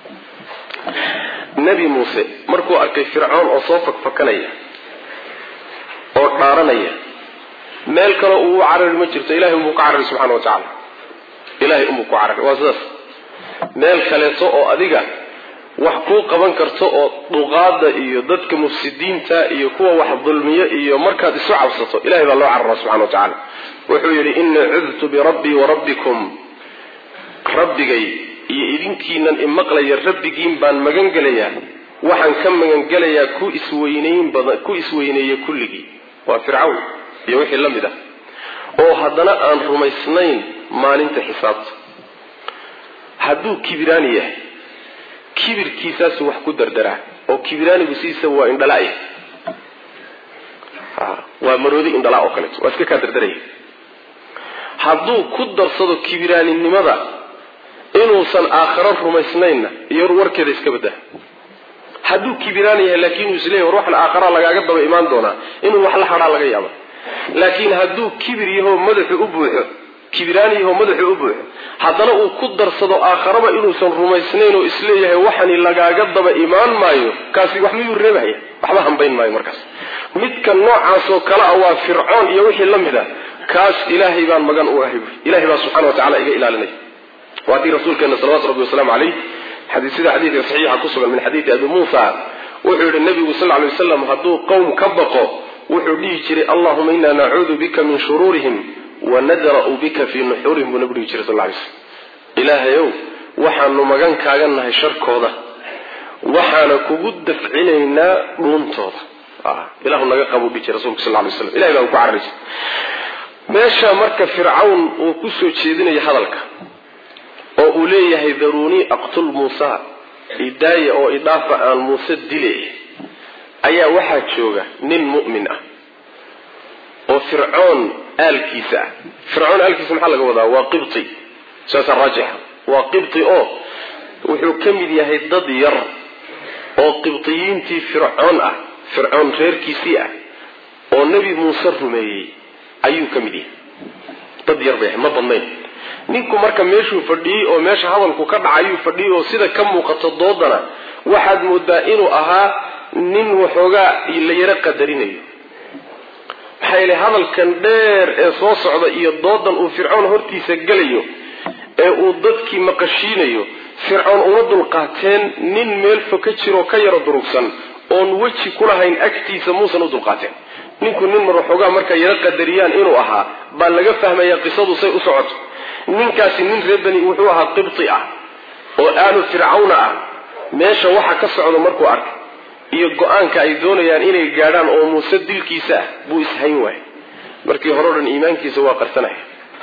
nebi muuse markuu arkay fircoon oo soo fakfakanaya oo dhaaranaya meel kale uu u carari ma jirto ilahay unbuu ka carari subxana wa tacaala ilahay unbuu ku carari waa sidaas meel kaleeto oo adiga wax kuu qaban karto oo duqaada iyo dadka mufsidiinta iyo kuwa wax dulmiyo iyo markaad isu cabsato ilahay baa loo carara subxana wa tacaala wuxuu yidhi inii cudtu birabbii warabbikum rabbigay iyo idinkiinan imaqlaya rabbigiin baan magan gelayaa waxaan ka magangelayaa ku isweynayn badan ku isweyneeye kulligii waa fircawn iyo wixii la mid ah oo haddana aan rumaysnayn maalinta xisaabta hadduu kibiraani yahay kibirkiisaasu wax ku dardaraa oo kibiraanigu sidiisa waa indhalaya waa maroodi indhalaa oo kaleeto waa iska kaa dardaraya hadduu ku darsado kibiraaninimada inuusan aakharo rumaysnaynna iyo warkeeda iska baddaa hadduu kibiraan yahay laakiin uu isleeyahy war waxan aakhara lagaaga daba imaan doonaa inuu wax la hadhaa laga yaaba laakiin hadduu kibir yahoo madaxu u buuxo kibiraan yahoo madaxu u buuxo haddana uu ku darsado aakharaba inuusan rumaysnayn oo isleeyahay waxani lagaaga daba imaan maayo kaasi wax miyuu reebahaya waxba hambayn maayo markaas midka noocaasoo kale ah waa fircoon iyo wixii la mid a kaas ilaahay baan magan u ahay ilahay baa subxana wa tacala iga ilaalinaya waa tii rasuulkeena salawatu rabbi wasalaamu caleyh sida xadiidka saxiixa ku sugan min xadiidi abi muusa wuxuu yihi nabigu sal lay waslam hadduu qowm ka baqo wuxuu dhihi jiray allahuma inaa nacuudu bika min shuruurihim wanadra'u bika fii nuxuurihim buu nabigu dhihi jiray sal lay slm ilaahayow waxaanu magan kaaga nahay sharkooda waxaana kugu dafcinaynaa dhuuntooda ilahu naga qabo dhihi jiray rasulka sal lay slam ilahay baa ku cararaysa meesha marka fircawn uu kusoo jeedinayo hadalka oo uu leeyahay daruunii aqtul muusa idaaya oo idhaafa aan muuse dile ayaa waxaa jooga nin mu'min ah oo fircoon aalkiisa ah fircoon aalkiisa maxaa laga wadaa waa qibti saasaa raajixa waa qibti oo wuxuu ka mid yahay dad yar oo qibtiyiintii fircoon ah fircoon reerkiisii ah oo nebi muuse rumeeyey ayuu ka mid yahay dad yar bay ma badnayn ninku marka meeshuu fadhiyey oo meesha hadalku ka dhacayuu fadhiyey oo sida ka muuqato doodana waxaad moodaa inuu ahaa nin waxoogaa la yaro qadarinayo maxaa yeele hadalkan dheer ee soo socda iyo doodan uu fircoon hortiisa gelayo ee uu dadkii maqashiinayo fircoon uma dulqaateen nin meel fo ka jiroo ka yaro durugsan oon weji ku lahayn agtiisa muusan u dulqaateen ninku nin mar waxoogaa markay yaro qadariyaan inuu ahaa baa laga fahmaya qisadu say u socoto ninkaasi nin reer bani wuxuu ahaa qibti ah oo aalu fircawna ah meesha waxa ka socda markuu arkay iyo go-aanka ay doonayaan inay gaadhaan oo muuse dilkiisa ah buu ishayn waayay markii hore o dhan iimaankiisa waa qarsanaya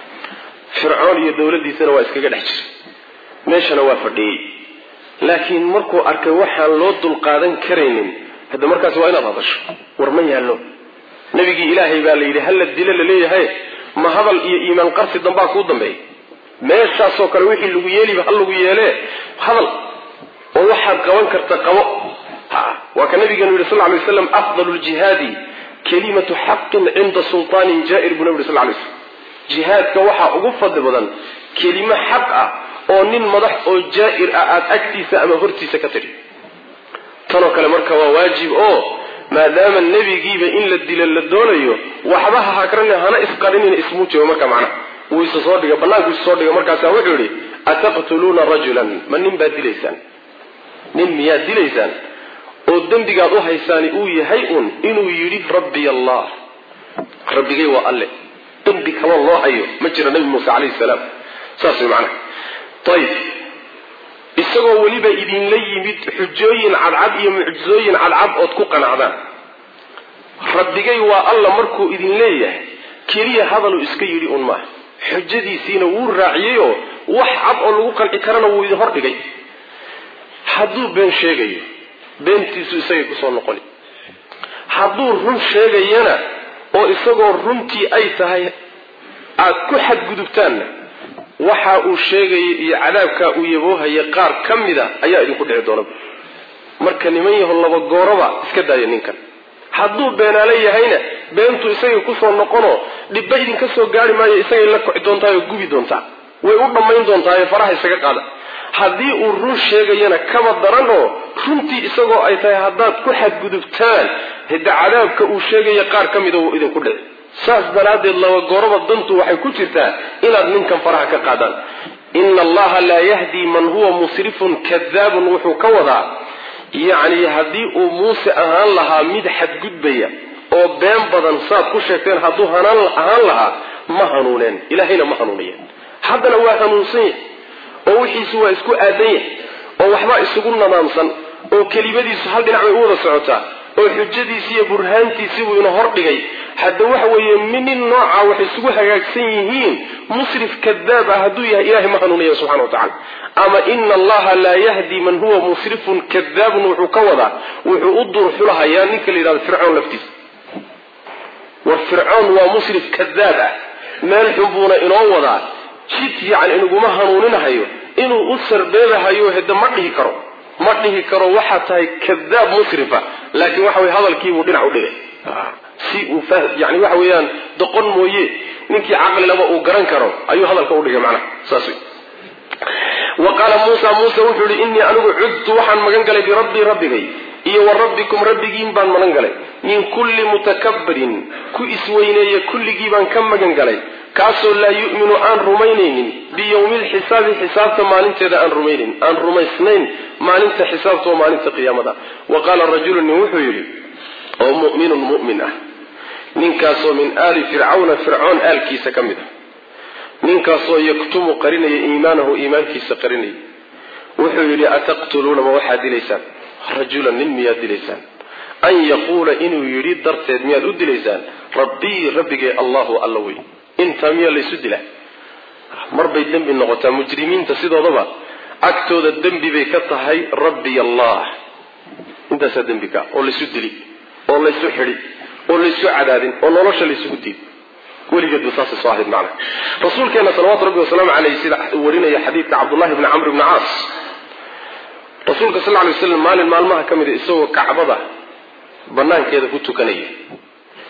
fircoon iyo dowladdiisana waa iskaga dhex jiray meeshana waa fadhiyey laakiin markuu arkay waxaan loo dulqaadan karaynin hadda markaas waa inaad hadasho war ma yaallo nabigii ilaahay baa la yidhi halla dilo laleeyahay ma hadal iyo iimaan qarsi dambaa kuu dambeeya meeshaasoo kale wixii lagu yeeliba ha lagu yeelee hadal oo waxaad qaban karta qabo waa ka nabigeenu yidhi sal ly waslam afdalu ljihaadi kalimatu xaqin cinda sultaanin jaair buu nabi yhi sl lay slam jihaadka waxaa ugu fadli badan kelimo xaq ah oo nin madax oo jaa-ir ah aada agtiisa ama hortiisa ka tidhi tanoo kale marka waa waajib oo maadaama nebigiiba in la dilo la doonayo waxba ha hakrani hana isqarinina ismuujiba marka macnaha wuu isa soo dhiga banaanku isa soo dhiga markaasaa wuxuu yidhi ataqtuluuna rajulan ma nin baad dilaysaan nin miyaad dilaysaan oo dembigaad u haysaani uu yahay uun inuu yidhi rabbiy allah rabbigay waa alle dembi kama loo hayo ma jira nabi muuse calayhi salaam saas way macnaha ayib isagoo weliba idinla yimid xujooyin cadcad iyo mucjizooyin cadcad ood ku qanacdaan rabbigay waa alla markuu idin leeyahay keliya hadaluu iska yidhi un maaha xujadiisiina wuu raaciyeyoo wax cad oo lagu qanci karana wuu idin hordhigay hadduu been sheegayo beentiisu isagay kusoo noqoni hadduu run sheegayana oo isagoo runtii ay tahay aad ku xadgudubtaanna waxa uu sheegaya iyo cadaabkaa uu yaboohaya qaar ka mida ayaa idinku dhici doonaba marka niman yaho laba gooraba iska daaya ninkan hadduu beenaale yahayna beentu isagay kusoo noqonoo dhibba idinka soo gaari maayo isagay la koci doontaa oo gubi doontaa way u dhammayn doontaa faraha isaga qaada haddii uu run sheegayana kaba daran oo runtii isagoo ay tahay haddaad ku xadgudubtaan hidda cadaabka uu sheegaya qaar ka mida wuu idinku dhici saas daraaddeed laba gooraba dantu waxay ku jirtaa inaad ninkan faraha ka qaadaan ina allaha laa yahdi man huwa musrifun kadaabun wuxuu ka wadaa yacni haddii uu muuse ahaan lahaa mid xadgudbaya oo been badan saad ku sheegteen hadduu hanaan ahaan lahaa ma hanuuneen ilaahayna ma hanuuniyeen haddana waa hanuunsan yahay oo wixiisu waa isku aadan yahay oo waxbaa isugu nadaamsan oo kelimadiisu hal dhinac bay u wada socotaa oo xujadiisi iyo burhaantiisii buu ina hordhigay hadda waxa weeye minin nooca waxay isugu hagaagsan yihiin musrif kadaab ah hadduu yahay ilahay ma hanuunaya subxana wa tacala ama ina allaha laa yahdi man huwa musrifun kadaabun wuxuu ka wadaa wuxuu u duurxulahayaa ninka la yidhahdo fircoon laftiisa war fircoon waa musrif kadaab ah meel xun buuna inoo wadaa jid yacni inaguma hanuuninahayo inuu u sarbeebahayo hede ma dhihi karo ma dhihi karo waxaa tahay kadaab musrifa laakiin waxa weye hadalkiibuu dhinac u dhigay si uu yani waxa weeyaan doqon mooye ninkii caqli laba uu garan karo ayuu hadalka u dhigay macnaha saas wey wa qaala muusa muuse wuxuu yihi innii anigu cudtu waxaan magan galay birabbii rabbigay iyo wa rabbikum rabbigiin baan magan galay min kulli mutakabbirin ku isweyneeye kulligii baan ka magan galay kaasoo laa yu'minu aan rumaynaynin biyowmi lxisaabi xisaabta maalinteeda aan rumaynayn aan rumaysnayn maalinta xisaabta oo maalinta qiyaamada wa qaala rajulu nin wuxuu yidhi oo mu'minun mu'min ah ninkaasoo min aali fircawna fircoon aalkiisa ka mid ah ninkaasoo yaktumu qarinaya iimaanahu iimaankiisa qarinaya wuxuu yidhi ataqtuluuna ma waxaad dilaysaan rajulan nin miyaad dilaysaan an yaquula inuu yidhi darteed miyaad u dilaysaan rabbii rabbigee allahu alla wey intaa miyaa laysu dilaa marbay dembi noqotaa mujrimiinta sidoodaba agtooda dembi bay ka tahay rabbiy allah intaasaa dembi ka oo laysu dili oo laysu xidi oo laysu cadaadin oo nolosha laysugu diid weligeedba saasay soo ahayd macna rasuulkeena salawaatu rabbi wasalaamu caleyh sida uu warinaya xadiidka cabdullahi bni camr bni caas rasuulka sal ly waslam maalin maalmaha ka mida isagoo kacbada banaankeeda ku tukanaya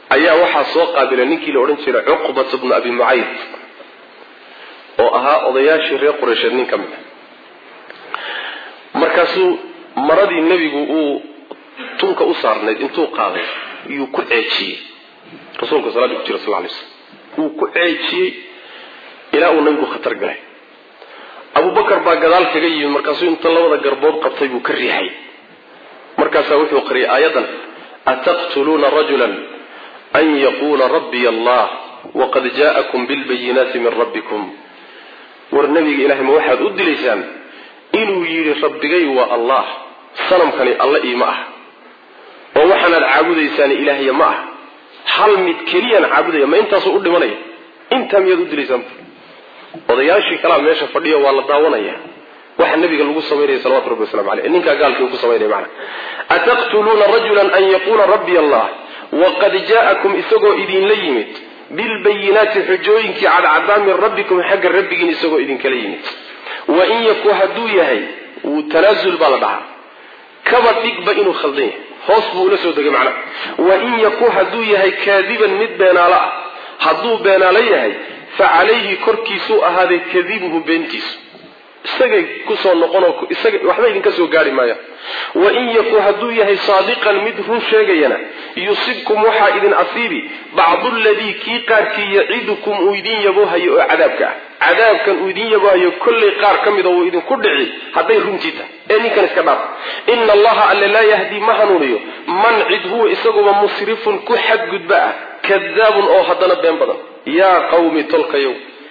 ayaa waxaa soo qaabilay ninkii la odhan jiray cuqbat bnu abi mucayd oo ahaa odayaashii reer qureysheed nin ka mid a markaasuu maradii nebigu uu tunka u saarnayd intuu qaaday yuu ku ceejiyey rasuulka salaada ku jira sal lay slam wuu ku ceejiyey ilaa uu nabigu khatar galay abubakar baa gadaal kaga yimid markaasuu inta labada garbood qabtay buu ka riixay markaasaa wuxuu qariyay aayadan ataqtuluuna rajulan an yaquula rabbiy allah waqad jaa'akum bilbayinaati min rabbikum war nabiga ilahay ma waxaad u dilaysaan inuu yidhi rabbigay waa allah sanamkani alla iima ah oo waxaanaad caabudaysaan ilaahya ma ah hal mid keliyaan caabudaya ma intaasuu u dhimanaya intaa miyaad u dilaysaan odayaashii kalaa meesha fadhiyo waa la daawanaya waxa nabiga lagu samaynaya salawatu rabbi waslamu aleyh ninkaa gaalkii uu ku samaynaya macana ataqtuluuna rajulan an yaquula rabbiy allah waqad jaa'akum isagoo idinla yimid bilbayinaati xujooyinkii cadcaddaa min rabbikum xagga rabbigiin isagoo idinkala yimid wain yaku hadduu yahay wuu tanaasul baa la dhahaa kaba dhigba inuu khaldan yahay hoos buu ula soo degay macna wain yaku hadduu yahay kaadiban mid beenaalo ah hadduu beenaalo yahay fa calayhi korkiisuu ahaaday kadibuhu beentiisu isagay kusoo noqonoo isaga waxba idinka soo gaari maaya wain yaku hadduu yahay saadiqan mid run sheegayana yusibkum waxaa idin asiibi bacdu ladii kii qaarkii yacidukum uu idin yaboohayo oo cadaabka ah cadaabkan uu idin yaboohayo kollay qaar ka mida uu idinku dhici hadday runtii tahay ee ninkan iska dhaaf ina allaha alle laa yahdii ma hanuuniyo man cid huwa isaguba musrifun ku xadgudba ah kadaabun oo haddana been badan yaa qawmi tolkayow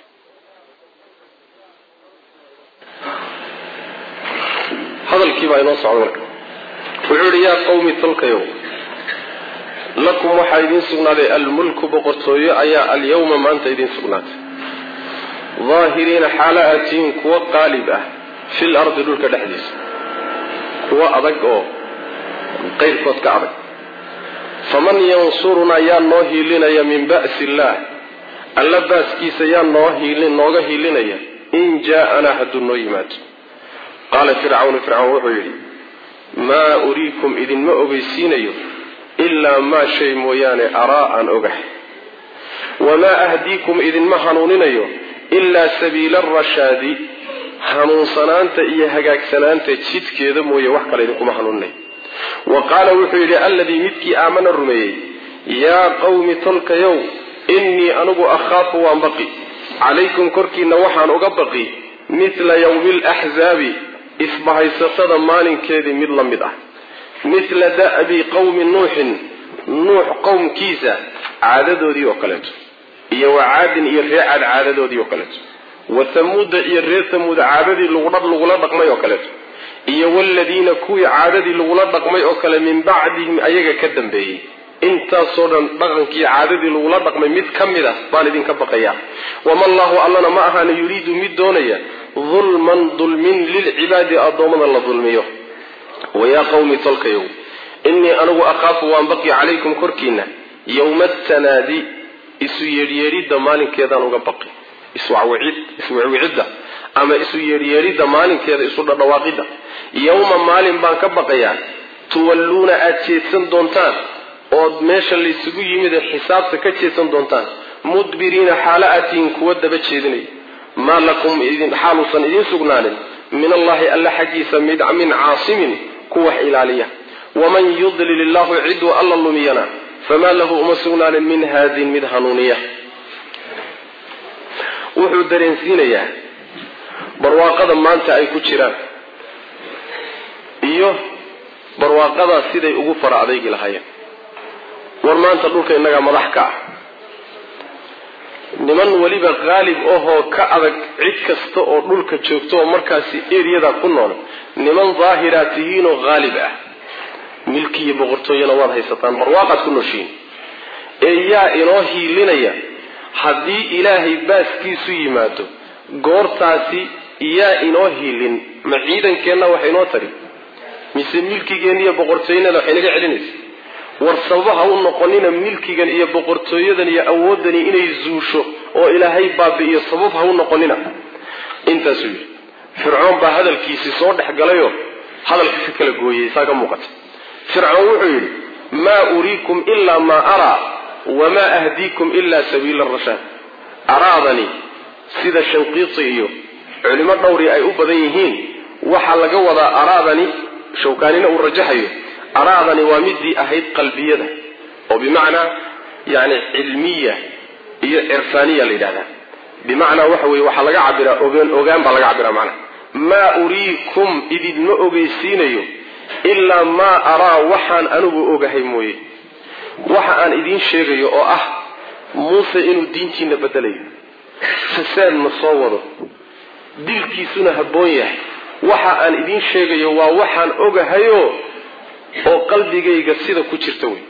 hadalkii baa inoo socda marka wuxuu yihi yaa qawmi tolkayow lakum waxaa idiin sugnaaday almulku boqortooyo ayaa alyawma maanta idiin sugnaatay daahiriina xaala aad tihiin kuwa qaalib ah fil ardi dhulka dhexdiisa kuwa adag oo qayrkood ka adag faman yansurunaa yaa noo hiilinaya min ba'si illaah alla baaskiisa yaa noo hiilin nooga hiilinaya in jaa-anaa hadduu noo yimaado qaala fircawnu fircawn wuxuu yidhi maa uriikum idinma ogeysiinayo ilaa maa shay mooyaane araa aan ogahay wamaa ahdiikum idinma hanuuninayo ilaa sabiila arashaadi hanuunsanaanta iyo hagaagsanaanta jidkeeda mooye wax kale idinkuma hanuuninayo wa qaala wuxuu yidhi alladii midkii aamana rumeeyey yaa qawmi tolkayow innii anigu akhaafu waan baqi calaykum korkiinna waxaan uga baqi mithla yawmi alaxzaabi isbahaysatada maalinkeedii mid la mid ah mithla da'bi qawmi nuuxin nuux qowmkiisa caadadoodii oo kaleeto iyo wa caadin iyo ree caad caadadoodii oo kaleeto wa tamuuda iyo reer tamuud caadadii lagula dhaqmay oo kaleeto iyo waladiina kuwii caadadii lagula dhaqmay oo kale min bacdihim ayaga ka dambeeyey intaasoo dhan dhaqankii caadadii lagula dhaqmay mid ka mid a baan idinka baqaya wama llahu allana ma ahaana yuriidu mid doonaya dulman dulmin lilcibaadi addoommada la dulmiyo wayaa qawmi tolkayow innii anigu akhaafu waan baqi calaykum korkiina yowma tanaadi isu yeedhyeedhidda maalinkeedaan uga baqi iswicwicidda ama isu yeedhyeedhidda maalinkeeda isu dhadhawaaqidda yowma maalin baan ka baqayaa tuwalluuna aada jeedsan doontaan ood meesha laysugu yimid ee xisaabta ka jeedsan doontaan mudbiriina xaalo aad tihiin kuwa daba jeedinaya maa lakum xaaluusan idiin sugnaanin min allahi alla xaggiisa min caasimin ku wax ilaaliya waman yudlil illahu ciduu alla lumiyana famaa lahu uma sugnaanin min haadin mid hanuuniya wuxuu dareensiinayaa barwaaqada maanta ay ku jiraan iyo barwaaqadaa siday ugu fara adaygi lahaayeen war maanta dhulka innagaa madax ka ah niman weliba qaalib ahoo ka adag cid kasta oo dhulka joogto oo markaasi eryadaa ku nool niman daahiraad tihiinoo qaalib ah milki iyo boqortooyana waad haysataan barwaaqaad ku nooshiin ee yaa inoo hiilinaya haddii ilaahay baaskiisu yimaado goortaasi yaa inoo hiilin ma ciidankeenna wax inoo tari mise milkigeenna iyo boqortooyanada wax inaga celinaysa war sababaha u noqonina milkigan iyo boqortooyadan iyo awooddani inay zuusho oo ilaahay baabi'iyo sabab ha u noqonina intaasuu yidhi fircoon baa hadalkiisii soo dhex galayoo hadalka ka kala gooyey saa ka muuqata fircoon wuxuu yidhi maa uriikum ilaa maa araa wamaa ahdiikum ila sabiila rashaad araadani sida shanqiiti iyo culimo dhowri ay u badan yihiin waxaa laga wadaa araadani shawkaanina uu rajaxayo araadani waa midii ahayd qalbiyada oo bimacnaa yani cilmiya iyo cirfaaniya la yidhahdaa bimacnaa waxa weye waxaa laga cabiraa ogaan ogaan baa laga cabiraa macnaha maa uriikum idinma ogeysiinayo ilaa maa araa waxaan anigu ogahay mooye waxa aan idiin sheegayo oo ah muuse inuu diintiina bedelayo fasaadna soo wado dilkiisuna habboon yahay waxa aan idiin sheegayo waa waxaan ogahayo oo qalbigayga sida ku jirta wey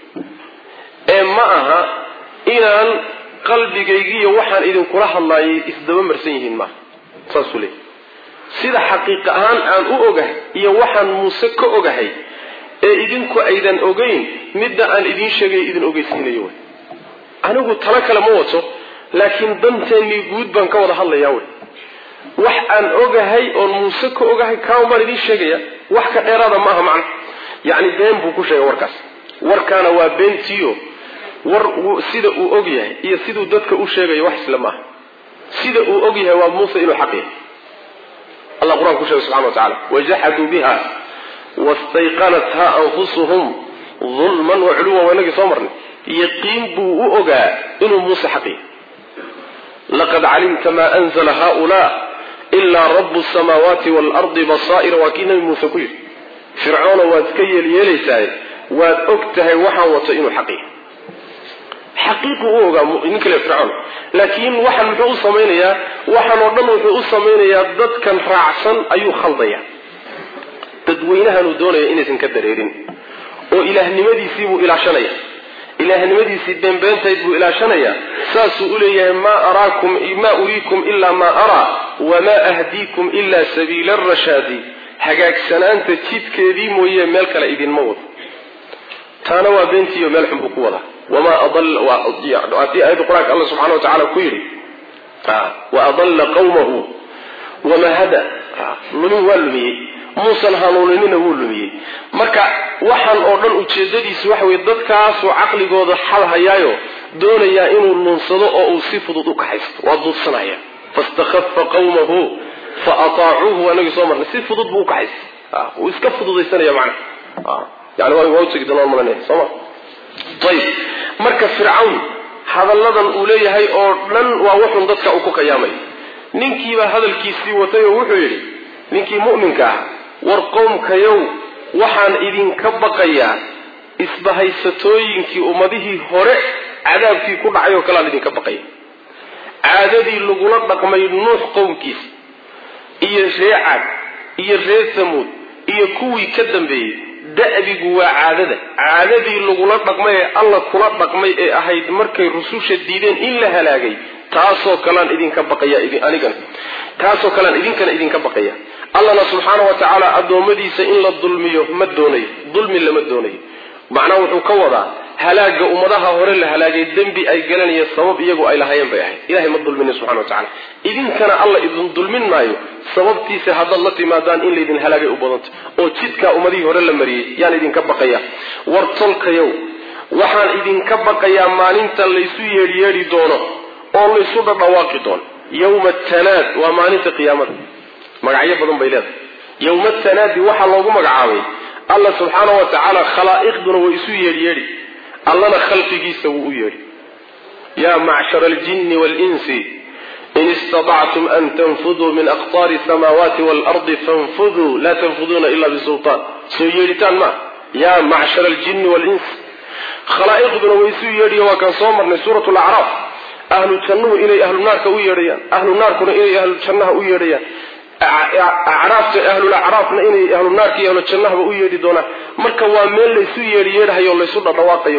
ee ma aha inaan qalbigaygiiyo waxaan idinkula hadlaayay isdaba marsan yihiin maaha saasuu leey sida xaqiiq ahaan aan u ogahay iyo waxaan muuse ka ogahay ee idinku aydan ogeyn midda aan idiin sheegayo idin ogeysiinayo wey anigu talo kale ma wato laakiin danteennii guud baan ka wada hadlayaa wey wax aan ogahay oon muuse ka ogahay kaawan baan idiin sheegaya wax ka dheeraada ma aha macna yacni been buu ku sheegay warkaas warkaana waa beentiyo war sida uu og yahay iyo siduu dadka u sheegayo wax isla maaha sida uu og yahay waa muuse inuu xaq yahay allah qur-aan ku sheegay subxana wa tacala wajaxaduu biha wastayqanatha anfusuhum dulman wa culuwan waa inagii soo marnay yaqiin buu u ogaa inuu muuse xaq yahay laqad calimta ma anzla haula ilaa rabu samaawaati waalardi basaa'ira waa kii nabi muuse ku yidhi fircoona waad ka yeelyeelaysaaye waad og tahay waxaan wato inuu xaq yahay xaqiiqu u ogaa nin kale fircoon laakiin waxaan muxuu u samaynayaa waxaan oo dhan wuxuu u samaynayaa dadkan raacsan ayuu khaldaya dadweynahanuu doonaya inaysan ka dareerin oo ilaahnimadiisii buu ilaashanaya ilaahnimadiisii beenbeentayd buu ilaashanaya saasuu u leeyahay maa araakum maa uriikum ilaa maa araa wamaa ahdiikum ilaa sabiila arashaadi hagaagsanaanta jidkeedii mooye meel kale idinma wado taana waa beentiiyo meel xun buu ku wadaa wamaa adii aayadda qur-aanka alla subxana wa tacala ku yidhi wa adalla qawmahu wamaa hada lumin waa lumiyey muusan hanuuninina wuu lumiyey marka waxaan oo dhan ujeedadiisu waxa weye dadkaasuu caqligooda xalhayaayo doonayaa inuu lunsado oo uu si fudud u kaxaysto waa duudsanaya fastakhafa qawmahu fa ataacuuhu waanagii soo marnay si fudud buu ukaxaysta wuu iska fududaysanaya macna yani waa utegi doonaan malanaya sooma ayib marka fircawn hadalladan uu leeyahay oo dhan waa wuxun dadka uu ku kayaamay ninkiibaa hadalkiisii watay oo wuxuu yidhi ninkii mu'minka ah war qowmkayow waxaan idinka baqayaa isbahaysatooyinkii ummadihii hore cadaabkii ku dhacay oo kaleaan idinka baqaya caadadii lagula dhaqmay nuux qowmkiisa iyo ree cad iyo ree samuud iyo kuwii ka dambeeyey da'bigu waa caadada caadadii lagula dhaqmay ee alla kula dhaqmay ee ahayd markay rususha diideen in la halaagay taasoo kalean idinka baqaya anigana taasoo kalean idinkana idinka baqaya allana subxaana wa tacaala addoommadiisa in la dulmiyo ma doonayo dulmi lama doonayo macnaha wuxuu ka wadaa halaaga ummadaha hore la halaagay dembi ay galanayeen sabab iyagu ay lahaayeen bay ahayd ilahay ma dulminin subxana wa tacala idinkana alla idin dulmin maayo sababtiisa haddaad la timaadaan in laydin halaagay u badanta oo jidkaa ummadihii hore la mariyey yaan idinka baqaya war tolkayow waxaan idinka baqayaa maalinta laysu yeedhyeedhi doono oo laysu dhadhawaaqi doono yowma tanaad waa maalinta qiyaamada magacyo badan bay leedahay yowma tanaadi waxaa loogu magacaabay alla subxaana wa tacaala khalaa'iqduna way isu yeedhyeedhi allana khalqigiisa wuu u yeedhi yaa macshara aljinni waalinsi in istadactum an tanfuduu min aqtaari samaawaati waalardi fanfuduu laa tanfuduuna ila bisultaan soo yeedhitaan ma yaa macshara aljinni waalinsi khalaa'iqduna way isu yeedhiya waa kaan soo marnay suurat lacraaf ahlu jannuhu inay ahlu naarka u yeedhayaan ahlu naarkuna inay ahlu jannaha u yeedhayaan acraafta ahlulacraafna inay ahlu naarka iyo ahlu jannahaba u yeedhi doonaan marka waa meel laysu yeedhi yeedhahayo laysu dhadhawaaqayo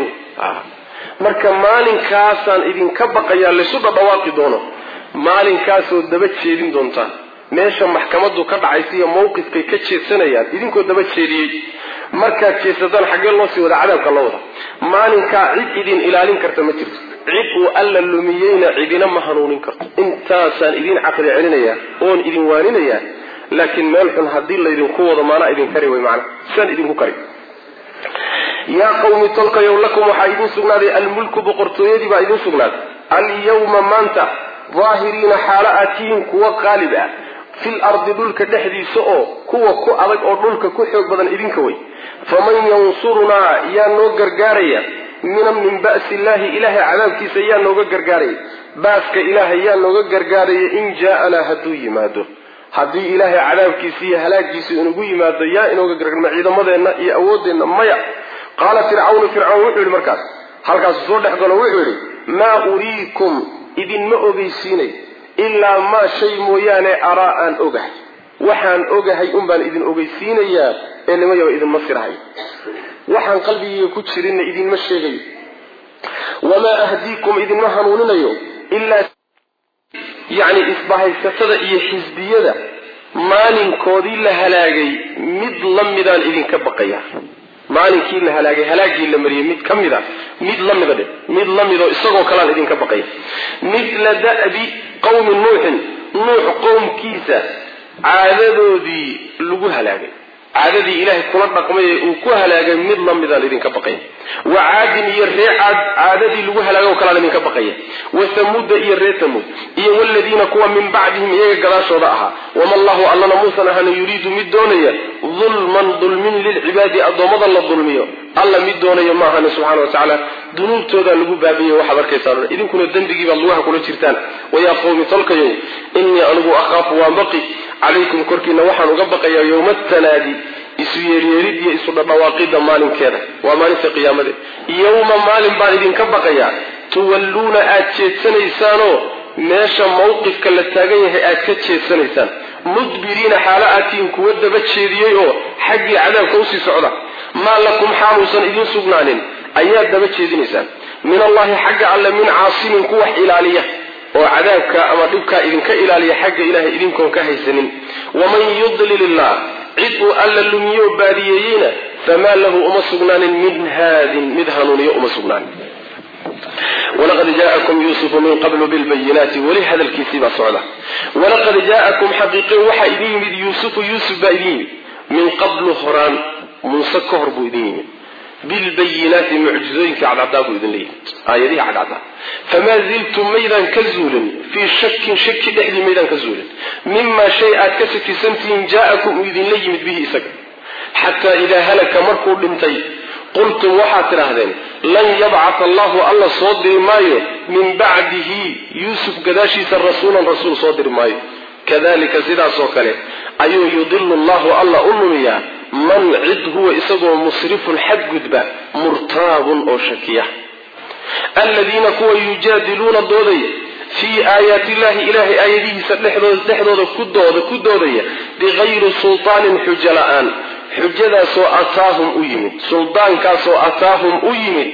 marka maalinkaasaan idinka baqayaa laysu dhadhawaaqi doono maalinkaasoo daba jeedin doontaan meesha maxkamadu ka dhacaysa iyo mawqifkay ka jeedsanayaan idinkoo daba jeediyey markaad jeedsataan xaggee loo sii wada cadaabka loo wada maalinkaa cid idin ilaalin karta ma jirto cid uu alla lumiyeyna cidina ma hanuunin karto intaasaan idin caqli celinayaa oon idin waaninayaa laakiin meel xun haddii laydinku wado maanaa idin kari way macana saan idinku kari yaa qawmi tolkayow lakum waxaa idin sugnaaday almulku boqortooyadii baa idin sugnaaday alyawma maanta daahiriina xaalo aad tihiin kuwa qaalib ah fil ardi dhulka dhexdiisa oo kuwa ku adag oo dhulka ku xoog badan idinka way faman yansurunaa yaa noo gargaaraya min min ba'si illaahi ilaahay cadaabkiisa yaa nooga gargaaraya baaska ilaahay yaa nooga gargaaraya in jaaanaa hadduu yimaado haddii ilaahay cadaabkiisa iyo halaagiisa inugu yimaado yaa inooga gargaarma ciidamadeenna iyo awooddeenna maya qaala fircawnu fircawn wuxuu yihi markaas halkaasu soo dhex galo wuxuu yidhi maa uriikum idinma ogeysiinay ilaa maa shay mooyaane araa aan ogahay waxaan ogahay unbaan idin ogeysiinayaa ee nimayaba idinma sirahay waxaan qalbigayga ku jirinna idinma sheegayo wamaa ahdiikum idinma hanuuninayo ilaa yacni isbahaysatada iyo xisbiyada maalinkoodii la halaagay mid la midaan idinka baqaya maalinkii la halaagay halaagii la mariyey mid ka mida mid la mida dhe mid la midoo isagoo kalean idinka baqaya mithla da'bi qawmi nuuxin nuux qowmkiisa caadadoodii lagu halaagay caadadii ilaahay kula dhaqmay ee uu ku halaagay mid la midaan idinka baqaya wa caadin iyo ree caad caadadii lagu halaagay oo kalean idinka baqaya wa hamuuda iyo ree hamuud iyo waladiina kuwa min bacdihim iyaga gadaashooda ahaa wama allahu allana muusan ahana yuriidu mid doonaya dulman dulmin lilcibaadi addoommada la dulmiyo alla mid doonaya ma ahana subxana wa tacaala dunuubtoodaa lagu baabiya waxaad arkaysaan idinkuna dembigii baad lugaha kula jirtaan wayaa qowmi tolkayow innii anigu akhaafu waan baqi calaykum korkiina waxaan uga baqayaa yowma tanaadi isu yeeryeerid iyo isu dhadhawaaqida maalinkeeda waa maalinta qiyaamade yowma maalin baan idinka baqayaa tuwalluuna aad jeedsanaysaanoo meesha mawqifka la taagan yahay aad ka jeedsanaysaan mudbiriina xaalo aad tihiin kuwa daba jeediyey oo xaggii cadaabka usii socda maa lakum xaaluusan idiin sugnaanin ayaad daba jeedinaysaan min allahi xagga alle min caasimin ku wax ilaaliya oo cadaabka ama dhibkaa idinka ilaaliya xagga ilahay idinkoon ka haysanin waman yudlil illah cid uu alla lumiyo baadiyeeyeyna famaa lahu uma sugnaanin min haadin mid hanuuniyo uma sugnaanin walaqad jaa'akum yuusufu min qablu bilbayinaati weli hadalkiisii baa socda walaqad jaa'akum xaqiiqin waxaa idin yimid yuusufu yuusuf baa idin yimid min qablu horaan muuse ka hor buu idin yimid bilbayinaati mucjizooyinka cadcadaa buu idinla yimid aayadihi cadcadaa famaa ziltum maydaan ka zuulin fii shakin shaki dhexdii maydaan ka zuulin mimaa shay aad ka shakisantihiin jaa'akum uu idinla yimid bihi isaga xataa idaa halaka markuu dhintay qultum waxaad tidhaahdeen lan yabcata allahu alla soo diri maayo min bacdihi yuusuf gadaashiisa rasuulan rasuul soo diri maayo kadalika sidaasoo kale ayuu yudilu llahu alla u lumiyaa man cid huwa isagoo musrifun xadgudba murtaabun oo shakiya aladiina kuwa yujaadiluuna doodaya fii aayaati illahi ilahay aayadihiisa dhexdooda kudooda ku doodaya bikayri sultaanin xujo la-aan xujadaasoo ataahum u yimid suldaankaasoo ataahum u yimid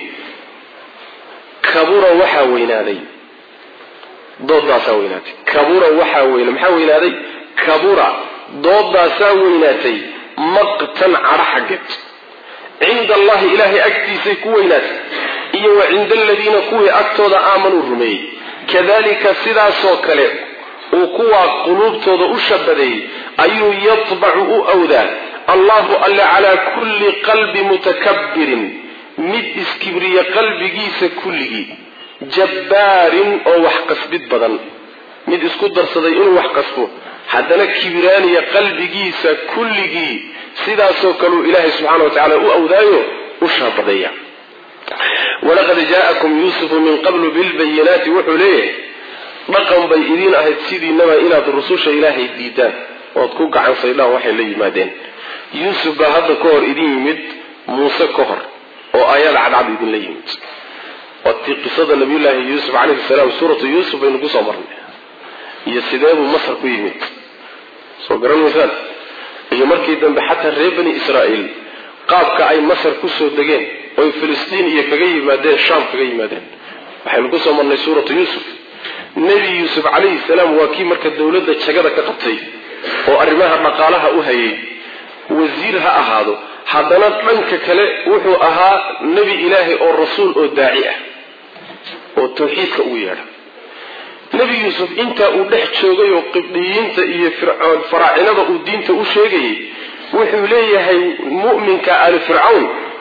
kabura waxaa weynaaday doodaasaa weynaatay kabura waxaa weyn maxaa weynaaday kabura doodaasaa weynaatay maqtan cadho xaggeed cinda allahi ilaahay agtiisay ku weynaatay iyo wa cinda aladiina kuwii agtooda aamanuu rumeeyey kadalika sidaasoo kale uu kuwaa quluubtooda u shabadeeyey ayuu yatbacu u awdaa allahu alle calaa kulli qalbi mutakabbirin mid iskibriya qalbigiisa kulligii jabbaarin oo wax qasbid badan mid isku darsaday inuu wax qasbo haddana kibiraaniya qalbigiisa kulligii sidaasoo kaleu ilaahay subxana wa tacala u awdaayo u shaabadeeya walaqad jaa'akum yuusufu min qablu bilbayinaati wuxuu leeyahay dhaqan bay idiin ahayd sidiinaba inaad rususha ilaahay diidaan ood ku gacan saydhaan waxay la yimaadeen yuusuf baa hadda ka hor idin yimid muuse ka hor oo aayaad cadcad idinla yimid waatii qisada nabiyullaahi yuusuf calayhi salaam suuratu yuusuf baynu kusoo marnay iyo sideebuu masar ku yimid soo garan maysaan iyo markii dambe xataa reer bani israa'iil qaabka ay masar kusoo degeen oy filistiin iyo kaga yimaadeen shaam kaga yimaadeen waxaynu kusoo marnay suuratu yuusuf nebi yuusuf calayhi salaam waa kii marka dowladda jagada ka qabtay oo arrimaha dhaqaalaha u hayay wasiir ha ahaado haddana dhanka kale wuxuu ahaa nebi ilaahay oo rasuul oo daaci ah oo tawxiidka ugu yeedha nebi yuusuf intaa uu dhex joogay oo qibdhiyiinta iyo fircoon faraacinada uu diinta u sheegayay wuxuu leeyahay mu'minka ali fircawn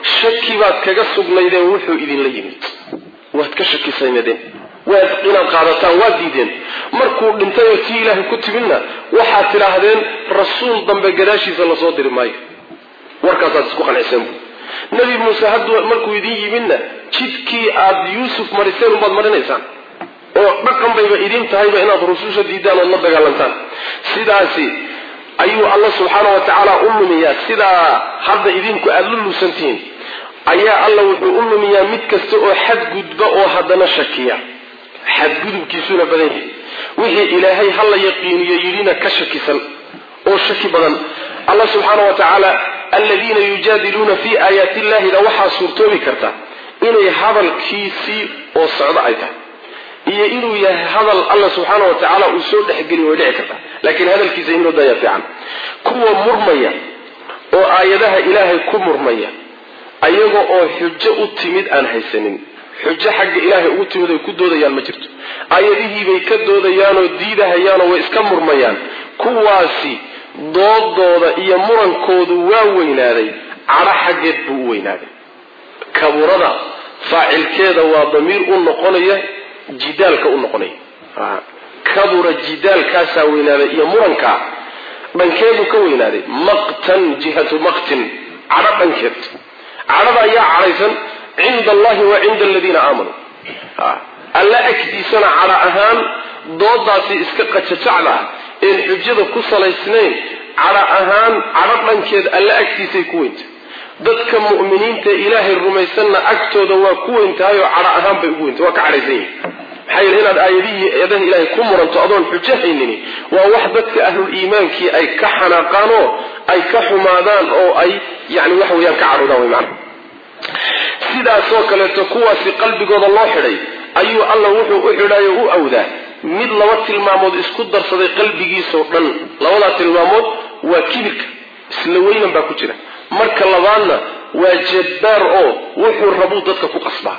shaki baad kaga sugnaydeen wuxuu idinla yimid waad ka shakisaynadeen waad inaad qaadataan waad diideen markuu dhintayoo tii ilaahay ku timidna waxaad tidhaahdeen rasuul dambe gadaashiisa lasoo diri maayo warkaasaad isku qanciseen bu nebi muuse hadduu markuu idin yimidna jidkii aad yuusuf mariseen umbaad marinaysaan oo dhaqan bayba idin tahayba inaad rususha diidaan ood la dagaalantaan sidaasi ayuu alla subxaana wa tacaala u lumiyaa sidaa hadda idinku aada lu luusantihiin ayaa alla wuxuu u lumiyaa mid kasta oo xadgudba oo haddana shakiya xadgudubkiisuna badan yahay wixii ilaahay hala yaqiiniyo yidhina ka shakisan oo shaki badan alla subxaana wa tacaala aladiina yujaadiluuna fii aayaati illahida waxaa suurtoobi karta inay hadalkiisii oo socdo ay tahay iyo inuu yahay hadal alla subxaana wa tacaala uu soo dhexgeliy way dhici kartaa laakiin hadalkiisa in loo daya fiican kuwa murmaya oo aayadaha ilaahay ku murmaya ayaga oo xujo u timid aan haysanin xujo xagga ilaahay ugu timid ay ku doodayaan ma jirto aayadihiibay ka doodayaanoo diidahayaanoo way iska murmayaan kuwaasi doodooda iyo murankoodu waa weynaaday cadho xaggeed buu u weynaaday kaburada faacilkeeda waa damiir u noqonaya jidaalka u noqonaya kabura jidaalkaasaa weynaaday iyo murankaa dhankeedu ka weynaaday maqtan jihatu maqtin cadho dhankeed cadhada ayaa cadhaysan cinda allahi wa cinda aladiina aamanuu alla agtiisana cadho ahaan doodaasi iska qajajacda ah een xujada ku salaysnayn cadho ahaan cadho dhankeed alla agtiisay ku weyntahay dadka mu'miniinta ilaahay rumaysanna agtooda waa ku weyn tahay oo cadho ahaan bay ugu weyntay waa ka cadhaysan yihin maxaa yeele inaad aayadihii eedaha ilaahay ku muranto adoon xujo haynini waa wax dadka ahlul iimaankii ay ka xanaaqaan oo ay ka xumaadaan oo ay yani waxa weeyaan ka cadhoodaan way macana sidaasoo kaleeto kuwaasi qalbigooda loo xidhay ayuu alla wuxuu u xidhay oo u awdaa mid laba tilmaamood isku darsaday qalbigiisao dhan labadaa tilmaamood waa kibirka isla weynan baa ku jira marka labaadna waa jabbaar oo wuxuu rabuu dadka ku qasbaa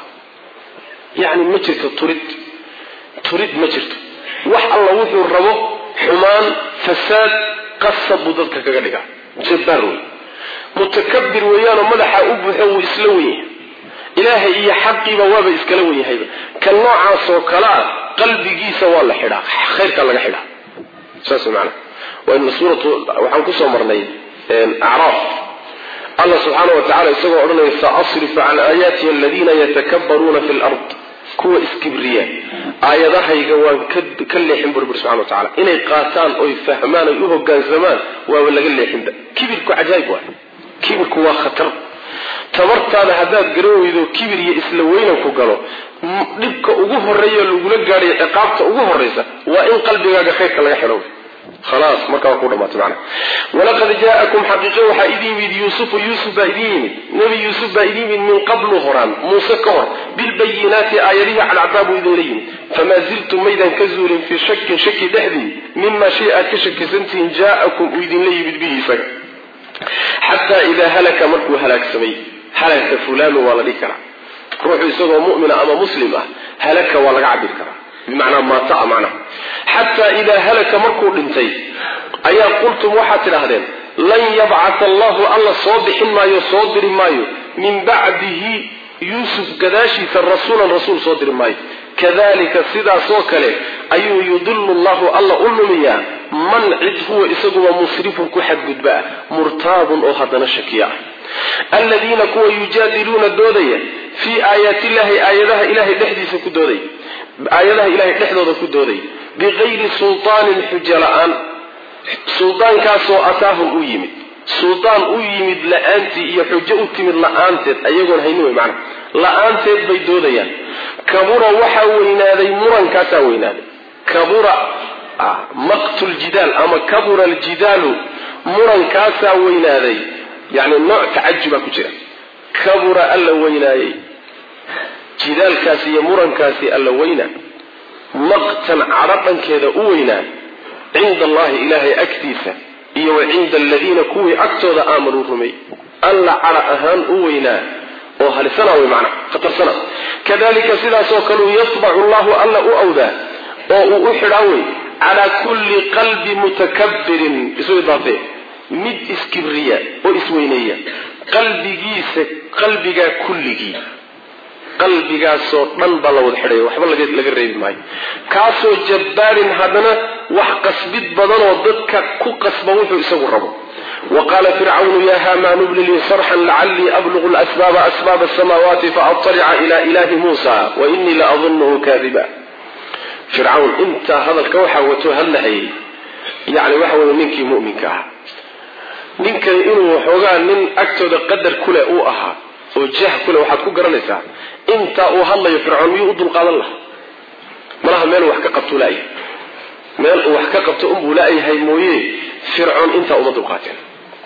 yacni ma jirto turid turid ma jirto wax alla wuxuu rabo xumaan fasaad qasab buu dadka kaga dhigaa jabbaar wey mutakabir weeyaanoo madaxa u buuxo wuu isla wen yahay ilaahay iyo xaqiiba waaba iskala wen yahayba ka noocaasoo kale a qalbigiisa waa la xidhaa khayrkaa laga xidhaa saas maana waa suuratu waxaan kusoo marnay acraaf allah subxaana wa tacala isagoo odhanaya saasrifu can aayaati aladiina yatakabbaruuna fi lard kuwa iskibriya aayadahayga waan ka leexin burbur subxana wa tacala inay qaataan oy fahmaan oy u hogaansamaan waaba laga leexinba kibirku cajaayib waay kibirku waa khatar tabartaada haddaad garan weydo kibir iyo isla weynanku galo dhibka ugu horeeya lagula gaadhayo ciqaabta ugu horeysa waa in qalbigaaga khayrka laga xidho khalaas markaa waa ku dhamaatay macana walaqad jaa'akum xaqiiqo waxaa idin yimid yuusufu yuusuf baa idin yimid nebi yuusuf baa idin yimid min qablu horaan muuse ka hor bilbayinaati aayadihii cadcaddaa buu idinla yimid famaa ziltum maydan ka zuulin fii shakin shaki dhexdii mima shay aad ka shakisantihiin jaa'akum uu idinla yimid bihi isaga xataa idaa halaka markuu halaagsamay halaka fulaanu waa la dhihi karaa ruuxu isagoo mu'mina ama muslim ah halaka waa laga cabiri karaa bimacnaa maataa macnaha xataa idaa halaka markuu dhintay ayaa qultum waxaad tidhaahdeen lan yabcata allahu alla soo bixin maayo soo diri maayo min bacdihi yuusuf gadaashiisa rasuulan rasuul soo diri maayo kadalika sidaasoo kale ayuu yudilu llahu alla u lumiyaa man cid huwa isaguba musrifun ku xadgudba ah murtaabun oo haddana shakiya ah aladiina kuwa yujaadiluuna doodaya fii aayaati illahi aayadaha ilahay dhexdiisa ku doodaya aayadaha ilahay dhexdooda ku doodaya bikayri sultaanin xujo la-aan suldaankaasoo ataahum u yimid suldaan u yimid la-aantii iyo xujo u timid la-aanteed ayagoon haynin wey macana la-aanteed bay doodayaan kabura waxaa weynaaday murankaasaa weynaaday kabura maqtu ljidaal ama kabura aljidaalu murankaasaa weynaaday yani nooc tacajubaa ku jira kabura alla weynaayey jidaalkaasi iyo murankaasi alla weynaa maqtan cadho dhankeeda u weynaa cinda allahi ilaahay agtiisa iyo wa cinda aladiina kuwii agtooda aamanuu rumey alla cadho ahaan u weynaa oo halisana wey macna khatarsana kadalika sidaasoo kaleu yatbacu llahu alla u awdaa oo uu u xidhaa wey calaa kulli qalbi mutakabbirin isu idaafee mid iskibriya oo isweyneeya qalbigiisa qalbigaa kulligii qalbigaasoo dhan baa la wada xidhaya waxba laga reebi maayo kaasoo jabbaarin haddana wax qasbid badanoo dadka ku qasba wuxuu isagu rabo wa qaala fircawnu ya haamaanu bni lii sarxan lacallii ablugu lasbaaba asbaaba asamaawaati faatalica ila ilahi muusa wa inii la adunuhu kaadiba fircawn intaa hadalka waxaa wato hadlahayay yani waxa weye ninkii muminka ahaa ninkani inuu waxoogaa nin agtooda qadar kule uu ahaa oo jah kule waxaad ku garanaysaa intaa uu hadlayo fircoon miyuu u dulqaadan laha malaha meel wax ka qabtuu laayahay meel uu wax ka qabto unbuu laayahay mooye fircoon intaa uma dulqaateen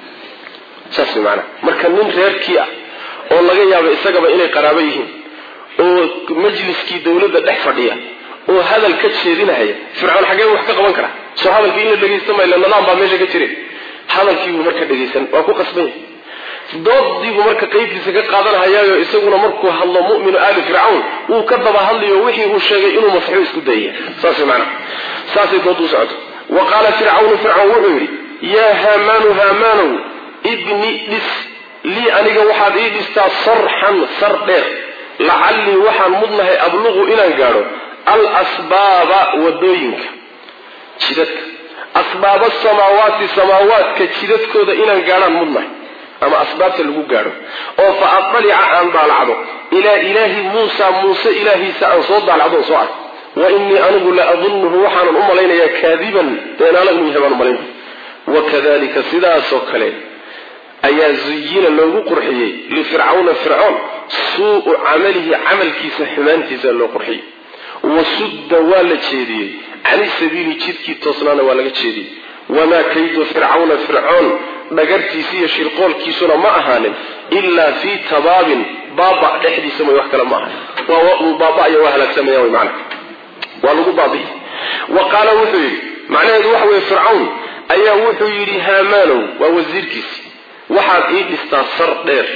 saas way maanaa marka nin reerkii ah oo laga yaabo isagaba inay qaraabo yihiin oo majliskii dawladda dhex fadhiya oo hadal ka jeedinahaya fircoon xaggee wax ka qaban karaa soo hadalkii in la dhegaysta mayla nadaam baa meesha ka jire hadalkiibuu marka dhegaysan waa ku qasban yahay doodiibuu marka qaybtiisa ka qaadanahayaayo isaguna markuu hadlo muminu aali fircawn wuu ka daba hadlayo wixii uu sheegay inuu masxuu isku dayaya saas maana saasay dood u socoto wa qaala fircawnu fircawn wuxuu yidhi yaa haamaanu haamaanow ibni dhis lii aniga waxaad ii dhistaa sarxan sar dheer lacallii waxaan mudnahay abluqu inaan gaadho alasbaaba wadooyinka jidadka asbaaba samaawaati samaawaadka jidadkooda inaan gaadhaan mudnahay ama asbaabta lagu gaadho oo fa adalica aan daalacdo ilaa ilaahi muusa muuse ilaahiisa aan soo daalacdo soo ark wa inii anigu la adunuhu waxaanan u malaynayaa kaadiban beenaala inuu yahay baan umalaynaya wakadalika sidaasoo kale ayaa zuyina loogu qurxiyey lifircawna fircoon suu'u camalihi camalkiisa xumaantiisa loo qurxiyey wasudda waa la jeediyey cani sabiili jidkii toosnaana waa laga jeediyey wamaa kaydu fircawna fircoon dhagartiisi iyo shirqoolkiisuna ma ahaanin ilaa fii tabaabin baaba dhexdiisa may wax kale ma ahan baaba'aya waa halaagsamaya wy maana waa lagu baabi'i wa qaala wuxuu yidhi macnaheedu waxa weye fircawn ayaa wuxuu yidhi haamaanow waa wasiirkiisi waxaad ii dhistaa sar dheer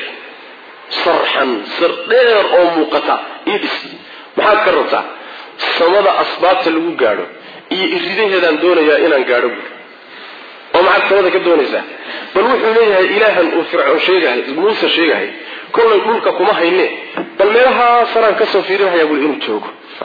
sarxan sar dheer oo muuqata ii dhis maxaad ka rabtaa samada asbaabta lagu gaadho iyo iridaheedaan doonayaa inaan gaadho buuri oo maxaad samada ka doonaysaa bal wuxuu leeyahay ilaahan uu fircoon sheegahay muuse sheegahay kollay dhulka kuma hayne bal meelahaa saraan kasoo fiirinhayaa buli inuu joogo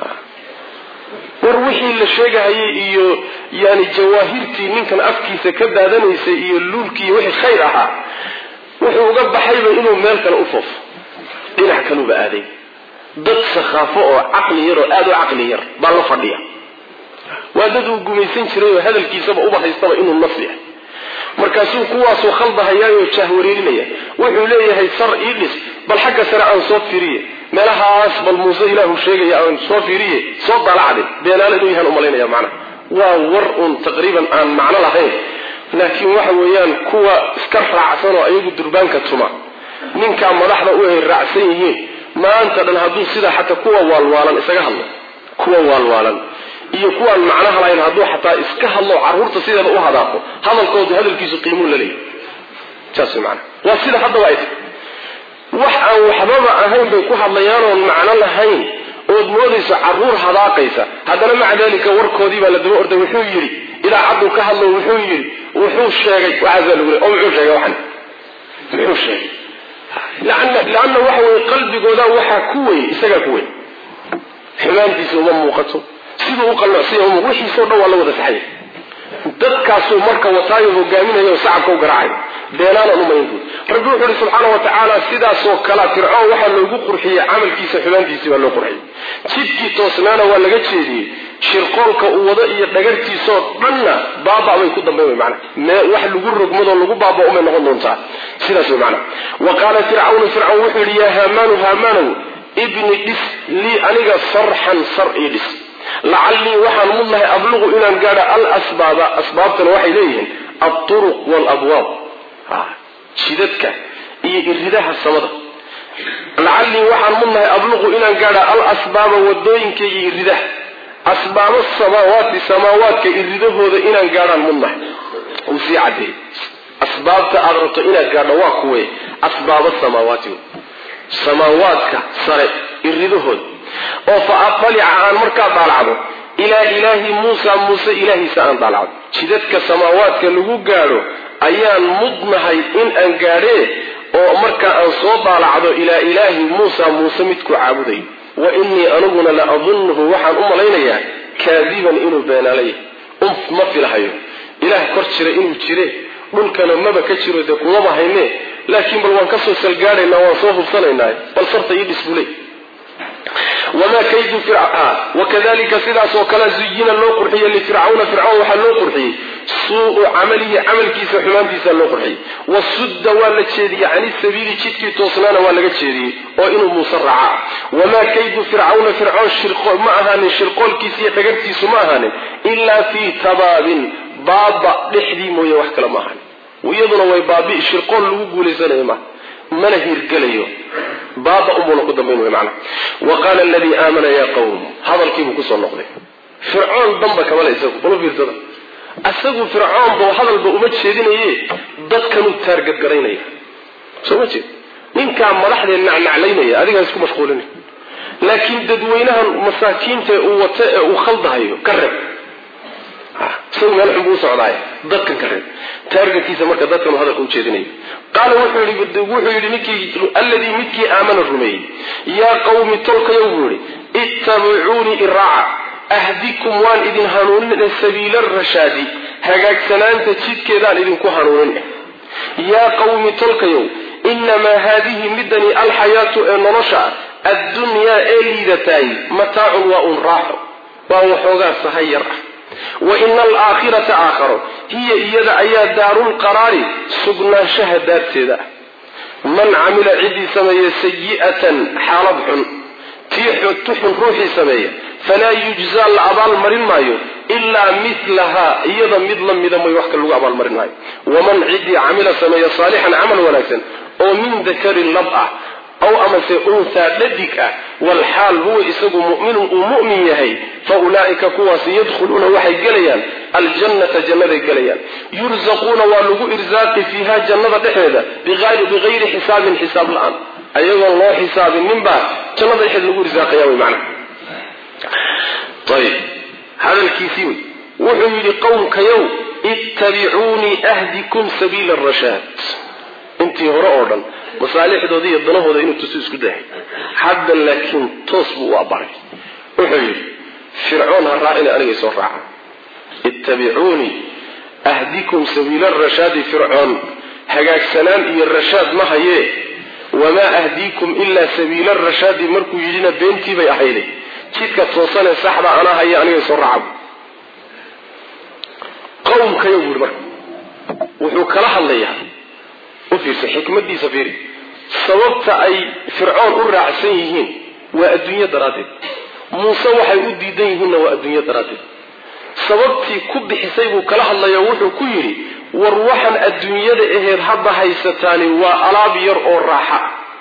war wixii la sheegahayay iyo yani jawaahirtii ninkan afkiisa ka daadanaysay iyo luulkii wixii khayr ahaa wuxuu uga baxayba inuu meel kale u foofo dhinac kaluba aaday dad sakhaafo oo caqli yar oo aada u caqli yar baa la fadhiya waa dad uu gumaysan jiray oo hadalkiisaba uba haystaba inuu naf yahay markaasuu kuwaasuu khaldahayaayo jaahwareerinaya wuxuu leeyahay sar ii dhis bal xagga sare aan soo fiiriye meelahaas bal muuse ilaahu sheegaya aan soo fiiriye soo dalacde beenaale inuu yahaan umalaynaya macnaha waa war uun taqriiban aan macno lahayn laakiin waxa weeyaan kuwa iska raacsan oo ayagu durbaanka tuma ninkaa madaxda u ay raacsan yihiin maanta dhan hadduu sidaa xataa kuwa waalwaalan isaga hadlo kuwa waalwaalan iyo kuwaan macnaha lahayn hadduu xataa iska hadlo carruurta sideeda u hadaaqo hadalkoodu hadalkiisu qiimuu la leeyahy saas mana waa sida haddaba ay tahy wax aan waxbaba ahayn bay ku hadlayaan oon macno lahayn ood moodayso carruur hadaaqaysa haddana maca dalika warkoodii baa la daba orday wuxuu yidhi idaacaddu ka hadlo wuxuu yidhi wuxuu sheegay waxaasaa lagu le oo muxuu sheegay waxan muxuu sheegay lanna waxa weye qalbigooda waxaa ku weyn isagaa ku weyn xumaantiisa uma muuqato siduu u qalloocsiya uma wixiisao dhan waa la wada saxaya dadkaasuu marka wataayo hogaaminaya oo sacabka u garaacay beenaanan umaynbuud rabbi wuxuu ihi subxaana wa tacaala sidaasoo kalea fircoon waxaa loogu qurxiyey camalkiisa xumaantiisii baa loo qurxiyey jidkii toosnaana waa laga jeediyey shirqoolka uu wado iyo dhagartiisoo dhanna baaba bay ku dambayn wy mana wax lagu rogmadoo lagu baaba umay noqon doontaa sidaas wy mana wa qaala fircawnu fircawn wuxuu yidhi yaa haamaanu haamaanow ibni dhis lii aniga sarxan sar ii dhis lacallii waxaan mudnahay abluqu inaan gaadho alasbaaba asbaabtana waxay leeyihiin alturuq waalabwaab jidadka iyo iridaha samada lacallii waxaan mudnahay abluqu inaan gaadho alasbaaba wadooyinka iyo iridaha asbaabo samaawaati samaawaadka iridahooda inaan gaadhaan mudnahay uu sii cadeeyey asbaabta aad rabto inaad gaadho waa kuwe asbaaba samaawaati samaawaadka sare iridahooda oo fa adalica aan markaa daalacdo ilaa ilaahi muusa muuse ilaahiisa aan daalacdo jidadka samaawaadka lagu gaadho ayaan mudnahay in aan gaadhee oo markaa aan soo daalacdo ilaa ilaahi muusa muuse midku caabuday wa innii aniguna la adunnuhu waxaan u malaynayaa kaadiban inuu beenaalay unf ma filahayo ilaah kor jira inuu jire dhulkana maba ka jiro dee kumaba hayne laakiin bal waan kasoo salgaadhaynaa waan soo hubsanaynaa bal sarta ii dhisbuley wamaa kaydu wakadalika sidaas oo kale zuyina loo qurxiyey lifircawna fircawn waxaa loo qurxiyey suu'u camalihi camalkiisa xumaantiisa loo qurxiyey wasudda waa la jeediyey cani sabiili jidkii toosnaana waa laga jeediyey oo inuu muuse raaca wamaa kaydu fircawna fircoon ma ahaanin shirqoolkiisa iyo dhagartiisu ma ahaanin ilaa fii tabaabin baaba dhexdii mooye wax kale ma ahaanin iyaduna way baabi shirqool lagu guulaysanayo ma mana hirgelayo baaba unbuuna ku dambayn wey macana wa qaala aladii aamana yaa qawm hadalkiibuu kusoo noqday fircoon damba kamale isagu bala fiirsada isagu fircoonba hadalba uma jeedinaye dadkanuu taargadgaraynaya soo ma jeed ninkaa madaxdee nacnaclaynaya adigaa isku mashquulinay laakiin dadweynahan masaakiinta uu wata ee uu khaldahayo ka reeb isagu meel xun buu u socdaay dadkan ka reeb taargetkiisa marka dadkanu hadalka u jeedinayo qaala wuxuu yidhi ninkii alladii midkii aamana rumeeyey yaa qawmi tolkayow buu yihi ittabicuunii iraaca ahdikum waan idin hanuunin sabiila rashaadi hagaagsanaanta jidkeedaan idinku hanuunin yaa qawmi tolkayow inamaa haadihi midani alxayaatu ee nolosha addunyaa ee liidataay mataacun waa un raaxo waa waxoogaa sahay yar ah wa ina alaakhirata aakharo hiya iyada ayaa daarulqaraari sugnaanshaha daarteeda ah man camila ciddii sameeya sayi'atan xaalad xun tii tuxun ruuxii sameeya falaa yujzaa la abaalmarin maayo ilaa milahaa iyada mid la mida mooy wax ka lagu abaalmarin maayo waman ciddii camila sameeya saalixan camal wanaagsan oo min dakarin lab ah aw amase unhaa dhadig ah walxaal huwa isagu muminun uu mu'min yahay fa ulaa'ika kuwaasi yadkhuluuna waxay gelayaan aljannata jannaday gelayaan yurzaquuna waa lagu irsaaqi fiiha jannada dhexeeda bigayri xisaabin xisaab la-aan ayagoon loo xisaabinninbaa jannada dhexeeda lagu irsaaqaya wy macna ayib hadalkiisii wey wuxuu yidhi qowmkayow ittabicuunii ahdikum sabiila arashaad intii hore oo dhan masaalixdooda iyo danahooda inuu tuso isku dahay hadda laakiin toos buu u abaray wuxuu yidhi fircoon ha raacina anigay soo raaca ittabicuunii ahdikum sabiila rashaadi fircoon hagaagsanaan iyo rashaad ma hayee wamaa ahdiikum ilaa sabiila rashaadi markuu yidhina beentii bay ahayday jidka toosanee saxda anaa haya anigay soo raaca qowmkayo buu yihi marka wuxuu kala hadlayaa u fiirsa xikmadiisa fiiri sababta ay fircoon u raacsan yihiin waa adduunyo daraaddeed muuse waxay u diidan yihiinna waa adduunyo daraaddeed sababtii ku bixisay buu kala hadlaya wuxuu ku yidhi war waxaan adduunyada aheed hadda haysataani waa alaab yar oo raaxa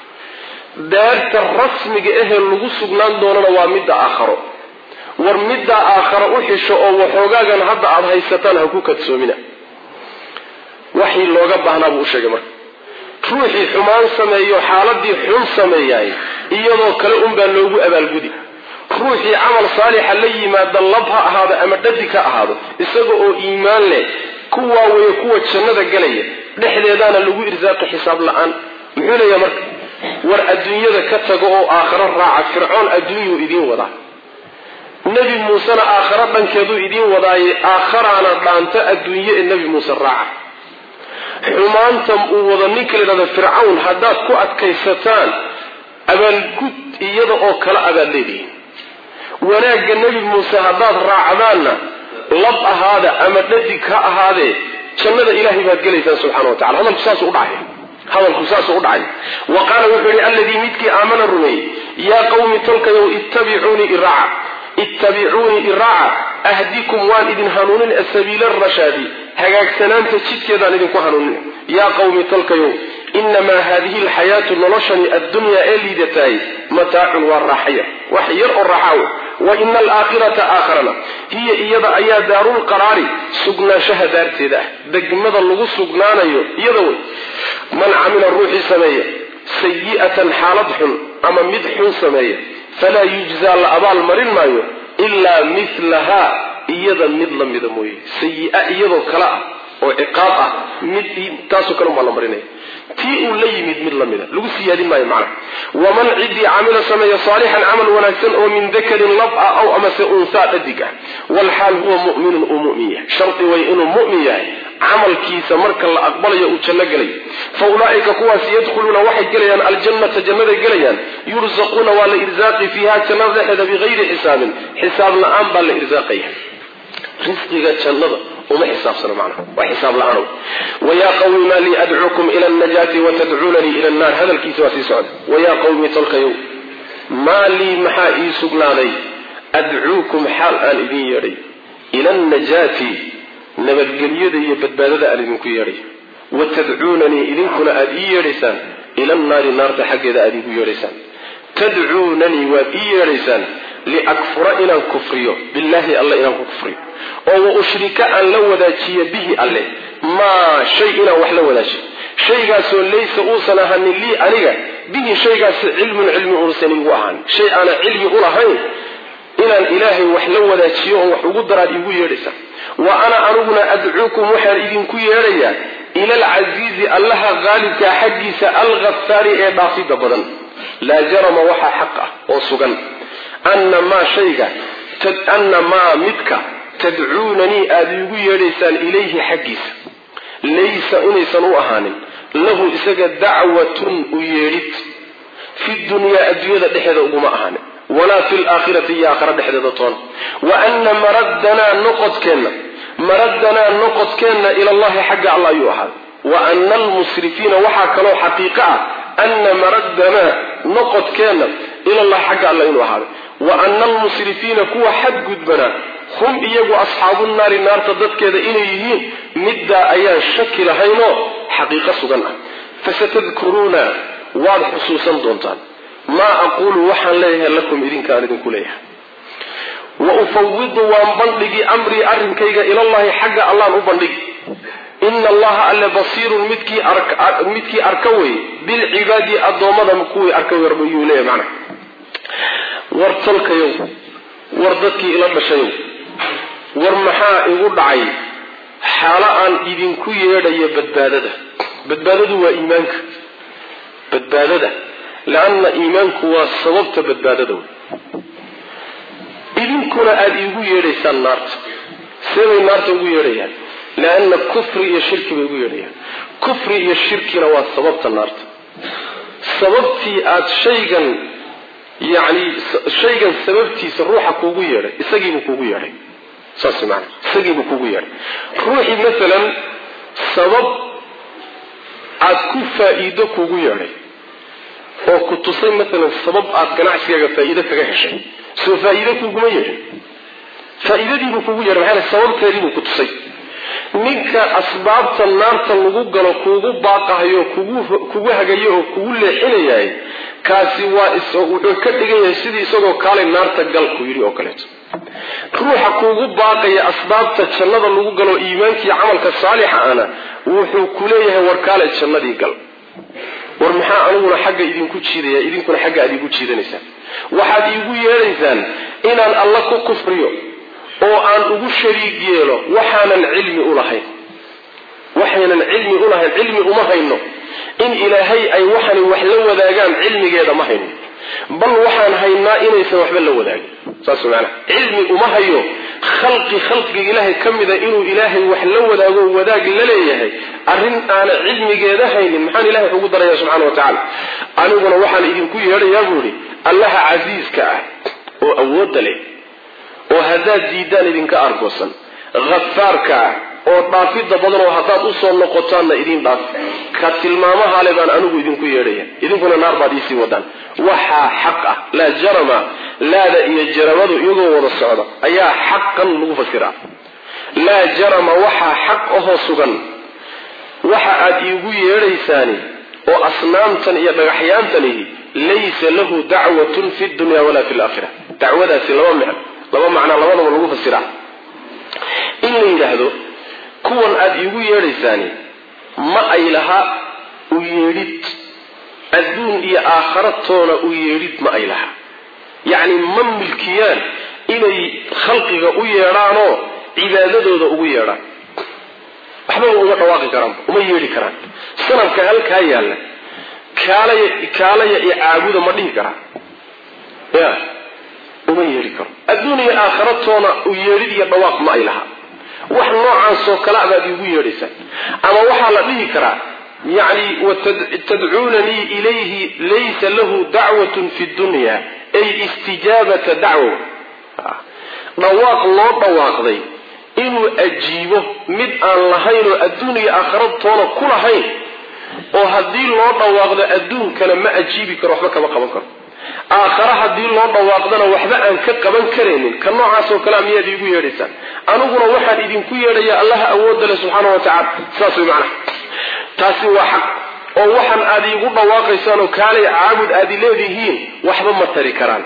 daarta rasmiga ahee lagu sugnaan doonana waa midda aakharo war middaa aakharo u xisho oo waxoogaagan hadda aada haysataan ha ku kadsoomina waxii looga baahnaa buu u sheegay marka ruuxii xumaan sameeyo xaaladii xun sameeyaay iyadoo kale unbaa loogu abaalgudi ruuxii camal saalixa la yimaada lab ha ahaado ama dhadig ha ahaado isaga oo iimaan leh kuwaa weeye kuwa jannada galaya dhexdeedaana lagu irsaaqi xisaab la-aan muxuu leeyahay marka war adduunyada ka tago oo aakharo raaca fircoon adduunyuu idiin wadaa nebi muusena aakharo dhankeeduu idiin wadaaye aakharaana dhaanto adduunye ee nebi muuse raaca xumaanta uu wado ninka la yidhahdo fircawn haddaad ku adkaysataan abaalgud iyada oo kale abaad leedihiin wanaagga nebi muuse haddaad raacdaanna lab ahaada ama dhadig ha ahaadee jannada ilaahay baad gelaysaan subxana wa tacala hadalku saasuu udhacay hadalku saasuu u dhacay wa qaala wuxuu yihi alladii midkii aamana rumeeyey yaa qawmi tolkayow ittabicuunii iraaca ittabicuunii iraaca ahdikum waan idin hanuunin asabiila arashaadi hagaagsanaanta jidkeedaan idinku hanuunin yaa qawmi tolkayow inamaa haadihi alxayaatu noloshani addunyaa ee liidataay mataacun waa raaxaya wax yar oo raaxaawo wa ina alaakhirata aakharana hiya iyada ayaa daarulqaraari sugnaanshaha daarteeda ah degmada lagu sugnaanayo iyada wey man camila ruuxii sameeya sayi'atan xaalad xun ama mid xun sameeya falaa yujzaa la abaal marin maayo ilaa milahaa iyada mid la mida mooye sayi-a iyadoo kale ah oo ciqaab ah mid taasoo kale umbaa la marinaya tii uu la yimid mid la mida lagu siyaadin maayo macnaha waman ciddii camila sameeya saalixan camal wanaagsan oo min dakarin lab ah aw amase unsaa dhadig ah walxaal huwa mu'minun uu mu'min yahay shardi way inuu mu'min yahay camalkiisa marka la aqbalayo uu janno gelay fa ulaa'ika kuwaasi yadkhuluuna waxay gelayaan aljannata jannaday gelayaan yursaquuna waa la irsaaqi fiiha jannada dhexeeda bigayri xisaabin xisaab la-aan baa la irsaaqaya risqiga jannada uma xisaabsano macnaha waa xisaab la-aanow wayaa qawmi maa lii adcuukum ila alnajaati watadcuunanii ila annaar hadalkiisa waa sii socda wayaa qawmi tolkayow maa lii maxaa ii sugnaaday adcuukum xaal aan idin yeedhay ila alnajaati nabadgelyada iyo badbaadada aan idinku yeedhay watadcuunanii idinkuna aada ii yeedhaysaan ila annaari naarta xaggeeda aada iigu yeedhaysaan tadcuunanii waad ii yeedhaysaan liakfura inaan kufriyo billaahi alle inaan ku kufriyo oo wa ushrika aan la wadaajiyo bihi alle maa shay inaan wax la wadaajiyo shaygaasoo laysa uusan ahanin lii aniga bihi shaygaasi cilmun cilmi uusan igu ahaan shay aanan cilmi u lahayn inaan ilaahay wax la wadaajiyo oon wax ugu daraad iigu yeedhaysa wa ana aniguna adcuukum waxaan idinku yeedhayaa ila alcasiizi allaha qaalibkaa xaggiisa alghafaari ee dhaafidda badan laa jarama waxaa xaq ah oo sugan anna maa shayga anna maa midka tadcuunanii aada iigu yeedhaysaan ilayhi xaggiisa laysa inaysan u ahaanin lahu isaga dacwatun u yeedhid fi dunyaa adduunyada dhexeeda uguma ahaanin walaa fi laakhirati iyo aakhara dhexdeeda toona wa anna maraddanaa noqodkeenna maraddanaa noqodkeenna ilallahi xagga alla ayuu ahaaday wa ana almusrifiina waxaa kaloo xaqiiqo ah ana maraddanaa noqodkeenna ilallahi xagga alla inuu ahaaday wa ana almusrifiina kuwa xadgudbanaa hum iyagu asxaabu naari naarta dadkeeda inay yihiin middaa ayaan shaki lahaynoo xaqiiqo sugan ah fasatadkuruuna waad xusuusan doontaan maa aquulu waxaan leeyahay lakum idinkaan idinku leeyahay wa ufawidu waan bandhigi amrii arrinkayga ilallahi xagga allaan u bandhigi ina allaha alle basiirun midkii midkii arka wey bilcibaadi addoommada kuwii arka wey rabbiyuu leeyahay macnaha war tolkayow war dadkii ila dhashayow war maxaa igu dhacay xaalo aan idinku yeedhayo badbaadada badbaadadu waa iimaanka badbaadada leanna iimaanku waa sababta badbaadada wey idinkuna aada iigu yeedhaysaan naarta seebay naarta ugu yeedhayaan leanna kufri iyo shirki bay ugu yeedhayaan kufri iyo shirkina waa sababta naarta sababtii aada shaygan yacni shaygan sababtiisa ruuxa kuugu yeedhay isagiibuu kuugu yeedhay saas maana isagiibuu kuugu yeedhay ruuxii masalan sabab aada ku faa-iido kuugu yeedhay oo ku tusay masalan sabab aada ganacsigaaga faa-iido kaga heshay soo faa-iido kuguma yeedhin faa-iidadiibuu kugu yeedhay maxaa sababteediibuu ku tusay ninka asbaabta naarta lagu galo kuugu baaqahayo kugu kugu hagayo oo kugu leexinayahay kaasi waa wuxuu ka dhigan yahay sidii isagoo kaalay naarta gal ku yidhi oo kaleeto ruuxa kuugu baaqaya asbaabta jannada lagu galo iimaankii camalka saalixa ana wuxuu ku leeyahay war kaalay jannadii gal war maxaa aniguna xagga idinku jiidaya idinkuna xagga aad iigu jiidanaysaan waxaad iigu yeedhaysaan inaan alla ku kufriyo oo aan ugu shariig yeelo waxaanan cilmi ulahayn waxaynan cilmi ulahayn cilmi uma hayno in ilaahay ay waxani wax la wadaagaan cilmigeeda ma hayno bal waxaan haynaa inaysan waxba la wadaagin saas maanaa cilmi uma hayo khalqi khalqiga ilaahay ka mida inuu ilaahay wax la wadaago wadaag la leeyahay arrin aana cilmigeeda haynin maxaan ilahay wax ugu daraya subxana wa tacaala aniguna waxaan idinku yeedhayaa buu ihi allaha casiiska ah oo awoodda leh oo haddaad diidaan idinka argoosan hafaarka ah oo dhaafidda badan oo haddaad usoo noqotaanna idiin dhaaf ka tilmaamahale baan anigu idinku yeedhaya idinkuna naar baad iisii wadaan waxaa xaq ah laa jarama laada iyo jaramadu iyagoo wada socda ayaa xaqan lagu fasiraa laa jarama waxaa xaq ahoo sugan waxa aad iigu yeedhaysaani oo asnaamtan iyo dhagaxyaantanihi laysa lahu dacwatun fi dunya walaa fi laakhira dacwadaasi laba micno laba macnaa labadaba lagu fasiraa in la yidhaahdo kuwan aada iigu yeedhaysaani ma ay laha u yeedhid adduun iyo aakharatoona u yeedhid ma ay laha yacni ma milkiyaan inay khalqiga u yeedhaanoo cibaadadooda ugu yeedhaan waxbaba uma dhawaaqi karaan uma yeedhi karaan sanamka halkaa yaalla kaalaya kaalaya iyo caabuda ma dhihi karaa ya uma yeedhi karo adduuniya aakhiratoona u yeedhid iyo dhawaaq ma ay laha wax noocaasoo kale abaad iigu yeedhaysaan ama waxaa la dhihi karaa yani tadcuunanii ilayhi laysa lahu dacwatun fi dunya ay istijaabata dacwo dhawaaq loo dhawaaqday inuu ajiibo mid aan lahayn oo adduuniya aakhiratoona ku lahayn oo haddii loo dhawaaqdo adduunkana ma ajiibi karo waxba kama qaban karo aakhare haddii loo dhawaaqdana waxba aan ka qaban karaynin ka noocaasoo kalea miyaad iigu yeedhaysaan aniguna waxaan idinku yeedhaya allaha awoodda leh subxaana wa tacala saas way macnaha taasi waa xaq oo waxaan aad iigu dhawaaqaysaan oo kaalay caabud aadi leedihiin waxba ma tari karaan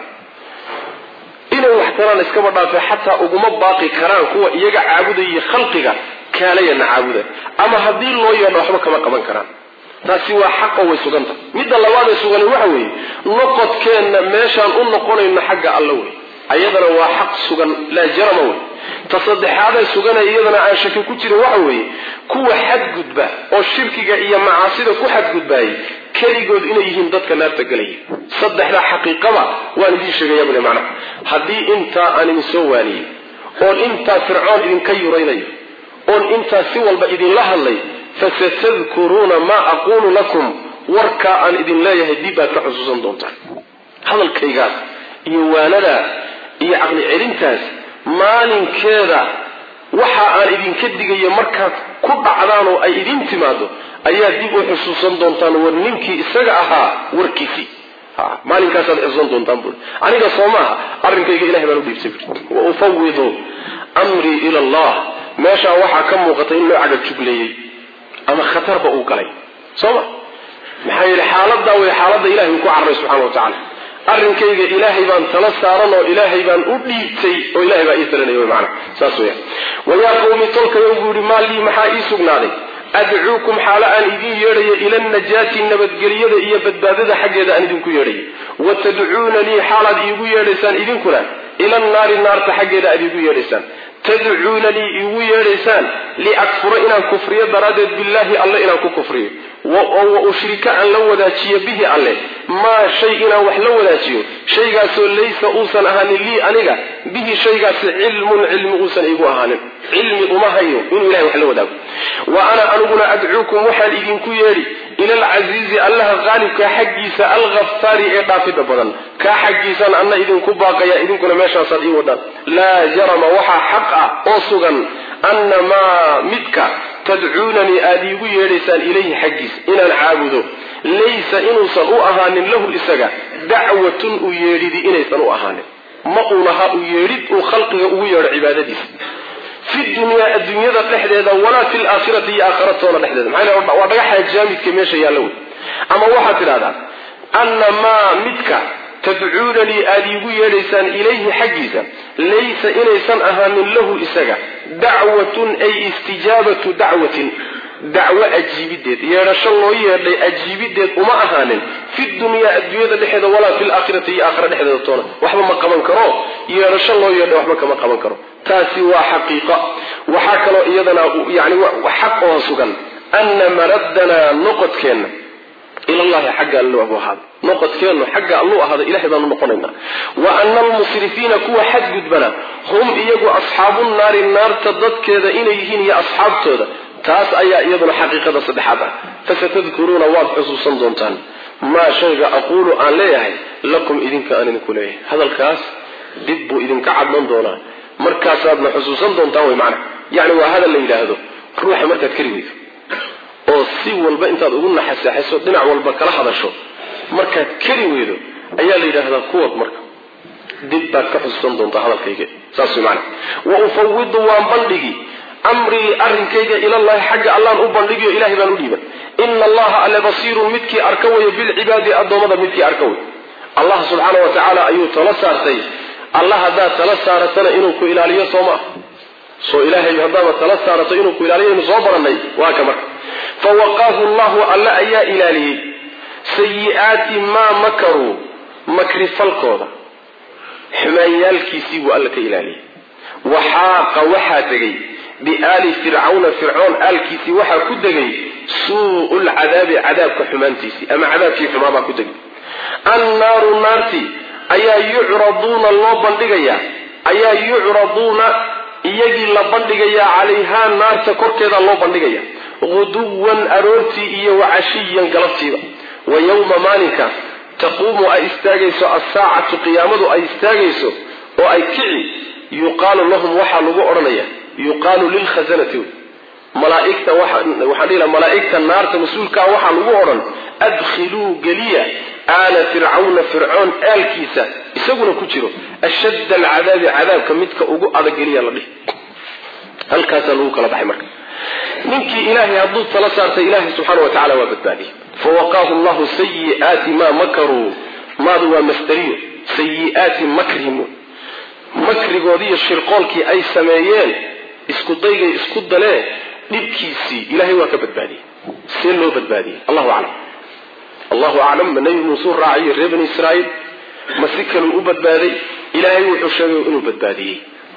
inay wax taraan iskaba dhaafe xataa uguma baaqi karaan kuwa iyaga caabudaya khalqiga kaalayana caabuda ama haddii loo yeedho waxba kama qaban karaan taasi waa xaqo way suganta midda labaadee sugani waxa weeye noqodkeenna meeshaan u noqonayno xagga alla wey ayadana waa xaq sugan laa jarama wey ta saddexaadee suganay iyadana aan shaki ku jirin waxa weeye kuwa xadgudba oo shirkiga iyo macaasida ku xadgudbaayay keligood inay yihiin dadka naarta gelaya saddexda xaqiiqaba waan idiin sheegaya bule macnaha haddii intaa aan idin soo waaniyey oon intaa fircoon idinka yuraynayo oon intaa si walba idinla hadlay fasatadkuruuna maa aquulu lakum warkaa aan idin leeyahay dib aad ka xusuusan doontaan hadalkaygaas iyo waanadaa iyo caqli celintaas maalinkeeda waxa aan idinka digayo markaad ku dhacdaan oo ay idin timaado ayaa dib u xusuusan doontaan war ninkii isaga ahaa warkiisii maalinkaasaad xusuusan doontaan bui aniga soo maaha arrinkayga ilahay baan u dhiibtay wa ufawidu amrii ila allah meeshaa waxaa ka muuqata in loo cagajugleeyey ama khatarba uu galay sooma maxaa yeele xaaladaa way xaaladda ilahay uu ku carray subxana wa tacala arrinkayga ilaahay baan tala saaran oo ilaahay baan u dhiibtay oo ilahay baa ii talinaya mana saas weya wayaa qawmi tolkayo buu yihi maa lii maxaa ii sugnaaday adcuukum xaalo aan idiin yeedhayo ila najaati nabadgelyada iyo badbaadada xaggeeda aan idinku yeedhayo wa tadcuunanii xaalaad iigu yeedhaysaan idinkuna ila naari naarta xaggeeda aad iigu yeedhaysaan tadcuunanii iigu yeedhaysaan liakfura inaan kufriyo daraaddeed billaahi alle inaan ku kufriyo wa ushrika aan la wadaajiyo bihi alle maa shay inaan wax la wadaajiyo shaygaasoo laysa uusan ahaanin lii aniga bihi shaygaasi cilmun cilmi uusan iigu ahaanin cilmi uma hayo inuu ilahay wax la wadaago wa ana aniguna adcuukum waxaan idinku yeedhi ila alcasiizi allaha qaalibka xaggiisa alkhafaari ee dhaafidda badan kaa xaggiisaan anna idinku baaqaya idinkuna meeshaasaad ii wadhaan laa jarama waxaa xaq ah oo sugan anna maa midka tadcuunanii aada iigu yeedhaysaan ilayhi xaggiisa inaan caabudo laysa inuusan u ahaanin lahu isaga dacwatun u yeedhidi inaysan u ahaanin ma uu lahaa u yeedhid uu khalqiga ugu yeedho cibaadadiisa fi dunyaa adduunyada dhexdeeda walaa fi laakhirati iyo aakhiratoona dhexdeeda maxaa waa dhagaxa jaamidka meesha yaalla wey ama waxaad tidhahdaa anna maa midka tadcuunanii aada iigu yeedhaysaan ilayhi xaggiisa laysa inaysan ahaanin lahu isaga dacwatun ay istijaabatu dacwatin dacwo ajiibideed yeedhasho loo yeedhay ajiibideed uma ahaanin fi dunyaa adduunyada dhexeeda walaa fi laakhirati iyo aakhira dhexdeeda toona waxba ma qaban karo yeedhasho loo yeedhay waxba kama qaban karo taasi waa xaqiiqa waxaa kaloo iyadana yani xaq oo sugan ana maraddanaa noqodkeenna ilallahi xagga allu abu ahaada noqodkeennu xagga alluu ahaada ilahay baanu noqonaynaa wa ana almusrifiina kuwa xadgudbana hum iyagu asxaabu naari naarta dadkeeda inay yihiin iyo asxaabtooda taas ayaa iyaduna xaqiiqada saddexaad ah fasatadkuruuna waad xusuusan doontaan maa shayga aquulu aan leeyahay lakum idinka aan idinku leeyahay hadalkaas dib buu idinka cadman doonaa markaasaadna xusuusan doontaan way macna yacni waa hadal la yidhaahdo ruuxa markaad kari weydo oo si walba intaad ugu naxaseexayso dhinac walba kala hadasho markaad kari weydo ayaa la yidhaahdaa kuwad marka dib baad ka xusuusan doontaa hadalkayga saas way macna wa ufawidu waan bandhigi amrii arrinkayga ilallahi xagga allaan u bandhigiyo ilahay baan u dhiiban ina allaha alle basiirun midkii arka wayo bilcibaadi addoommada midkii arka way allah subxaana wa tacaala ayuu tala saartay allah haddaad tala saaratana inuu ku ilaaliyo soo ma ah soo ilaahay haddaaba tala saarato inuu ku ilaaliyo aynu soo barannay waa ka marka fawaqaahu llahu alle ayaa ilaaliyey sayi-aati maa makaruu makrifalkooda xumaanyaalkiisii buu alle ka ilaaliyey waxaaqa waxaa degay biaali fircawna fircoon aalkiisii waxaa ku degay suu'u lcadaabi cadaabka xumaantiisii ama cadaabkii xumaabaa ku degay annaaru naartii ayaa yucraduuna loo bandhigayaa ayaa yucraduuna iyagii la bandhigayaa calayhaa naarta korkeeda loo bandhigaya guduwan aroortii iyo wacashiyan galabtiiba wa yowma maalinka taquumu ay istaagayso assaacatu qiyaamadu ay istaagayso oo ay kici yuqaalu lahum waxaa lagu odhanaya yuqaalu lilkhasanati malaaigta waxaan dhihi laha malaa'igta naarta mas-uulkaa waxaa lagu odhan adkhiluu geliya aala fircawna fircoon aalkiisa isaguna ku jiro ashadda alcadaabi cadaabka midka ugu adageliya la dhihi halkaasaa lagu kala baxay marka ninkii ilaahay hadduu tala saartay ilaahay subxaana wa tacala waa badbaadiyey fawaqaahu llahu sayiaati maa makaruu maadu waa masdariyo sayiaati makrihim makrigoodiiyo shirqoolkii ay sameeyeen isku daygay isku daleen dhibkiisii ilaahay waa ka badbaadiyey see loo badbaadiyey allahu aclam allahu aclam ma nebi muusuu raacayo reer bani israa'iil ma si kaluu u badbaaday ilaahay wuxuu sheegay inuu badbaadiyey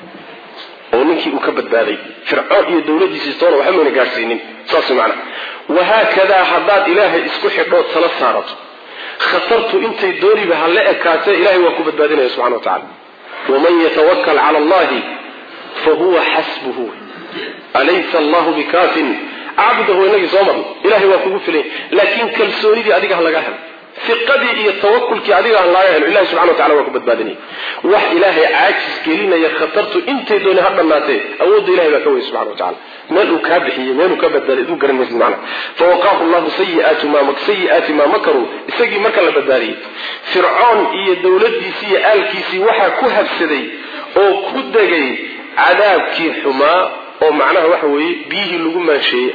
oo ninkii uu ka badbaaday fircoon iyo dowladiisii toona waxba mayna gaadhsiinin saas macana wahaakadaa haddaad ilaahay isku xidhood tala saarato khatartu intay dooniba ha la ekaatee ilahay waa ku badbaadinaya subxana wa tacala waman yatawakal cala allahi fahuwa xasbuhu alaysa allahu bikaafin cabdahu inagii soo marno ilahay waa kugu filay laakiin kalsoonidii adiga ha laga helo fiqadii iyo tawakulkii adiga ha laga helo ilahi subxana wa tacala waa ku badbaadinaya wax ilaahay caajis gelinaya khatartu intay dooni ha dhannaatee awoodda ilahay baa ka weyay subxana wa tacala meel uu kaa bixiyey meel uu ka badbaaday aduu garan maysid macna fawaqaahu llahu sayiaati ma sayi'aati maa makaruu isagii marka la badbaadiyey fircoon iyo dowladdiisii iyo aalkiisii waxaa ku habsaday oo ku degay cadaabkii xumaa oo macnaha waxa weeye biyihii lagu maansheeyey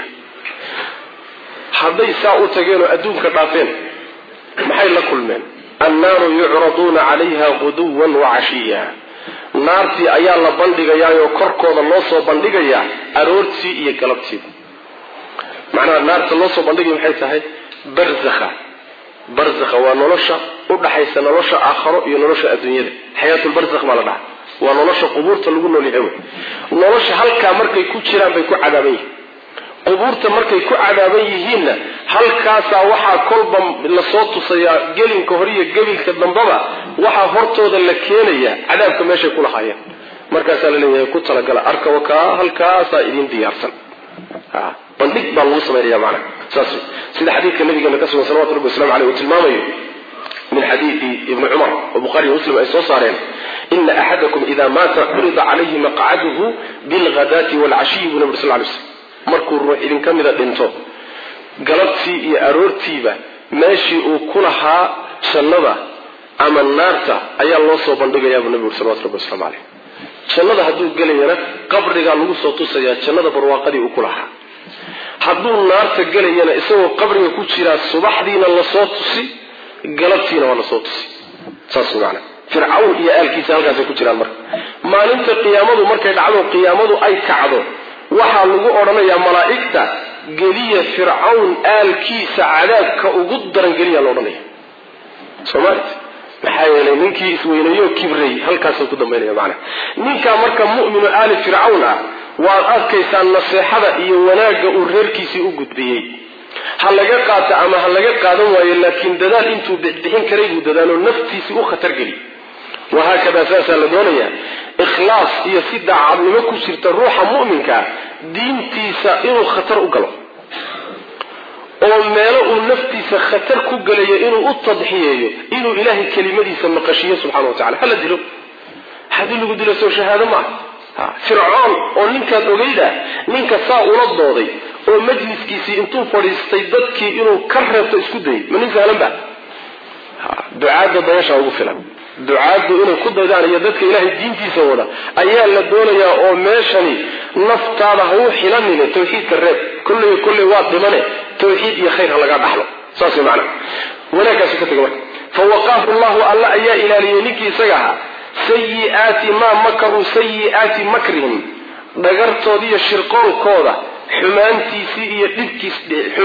hadday saa u tageen oo adduunka dhaafeen maxay la kulmeen annaaru yucraduuna calayha guduwan wacashiya naartii ayaa la bandhigayaayoo korkooda loo soo bandhigayaa aroortii iyo galabtiiba macnaha naarta loo soo bandhigaya maxay tahay barzakha barzakha waa nolosha u dhaxaysa nolosha aakharo iyo nolosha adduunyada xayaatulbarzakh baa la dhaha waa nolosha qubuurta lagu noolyahay wey nolosha halkaa markay ku jiraan bay ku cadaaban yihiin qubuurta markay ku cadaaban yihiinna halkaasaa waxaa kolba lasoo tusayaa gelinka hore iyo gebilka dambaba waxaa hortooda la keenaya cadaabka meeshay ku lahaayeen markaasaa la leeyahay ku talagala arka wakaa halkaasaa idin diyaarsan bandhig baa lagu samaynaya macana saas sida xadiidka nabigeena ka sugan salawatu rabbi waslamu aleyh uu tilmaamayo min xadiidi ibni cumar oo bukhariiyo muslim ay soo saareen ina axadakum ida maata curida calayhi maqcaduhu bilghadaati waalcashiyi buu nabi sal lay slam markuu ruux idinka mida dhinto galabtii iyo aroortiiba meeshii uu ku lahaa jannada ama naarta ayaa loo soo bandhigayaa buu nabi uri salawatu rabbi waslamu caleyh jannada hadduu gelayana qabrigaa lagu soo tusayaa jannada barwaaqadii uu ku lahaa hadduu naarta gelayana isagoo qabriga ku jiraa subaxdiina lasoo tusi galabtiina waa lasoo tusi saas maana fircawn iyo aalkiisa halkaasay ku jiraan marka maalinta qiyaamadu markay dhacdo qiyaamadu ay kacdo waxaa lagu odhanayaa malaa'igta geliya fircawn aalkiisa cadaabka ugu daran geliya la odhanaya soomaalit maxaa yeelay ninkii isweynayo kibray halkaasuu ku dambaynaya macana ninkaa marka mu'minu aali fircawn ah waad arkaysaa naseexada iyo wanaagga uu reerkiisii u gudbiyey ha laga qaato ama ha laga qaadan waayo laakiin dadaal intuu bixbixin karay buu dadaalo naftiisii u khatar geli wahaakadaa saasaa la doonayaa ikhlaas iyo si daacadnimo ku jirta ruuxa mu'minkaa diintiisa inuu khatar u galo oo meelo uu naftiisa khatar ku gelayo inuu u tadxiyeeyo inuu ilaahay kelimadiisa maqashiyo subxana wa tacala hala dilo haddii lagu dilo soo shahaado maaha fircoon oo ninkaad ogeyda ninka saa ula dooday oo majliskiisii intuu fadhiistay dadkii inuu ka reebto isku dayay ma nin sahlan ba ducaadda dayasha ugu filan ducaaddu inay ku daydaan iyo dadka ilaahay diintiisa wada ayaa la doonayaa oo meeshani naftaada ha u xilanine tawxiidka reeb kolley kolley waa dhimane tawxiid iyo khayr ha lagaa dhaxlo saas way macana wanaagkaasu ka tega marka fawaqaahu llahu alla ayaa ilaaliyey ninkii isaga ahaa sayiaati maa makaruu sayiaati makrihim dhagartoodiiyo shirqoonkooda xumaantiisii iyo dhibkiis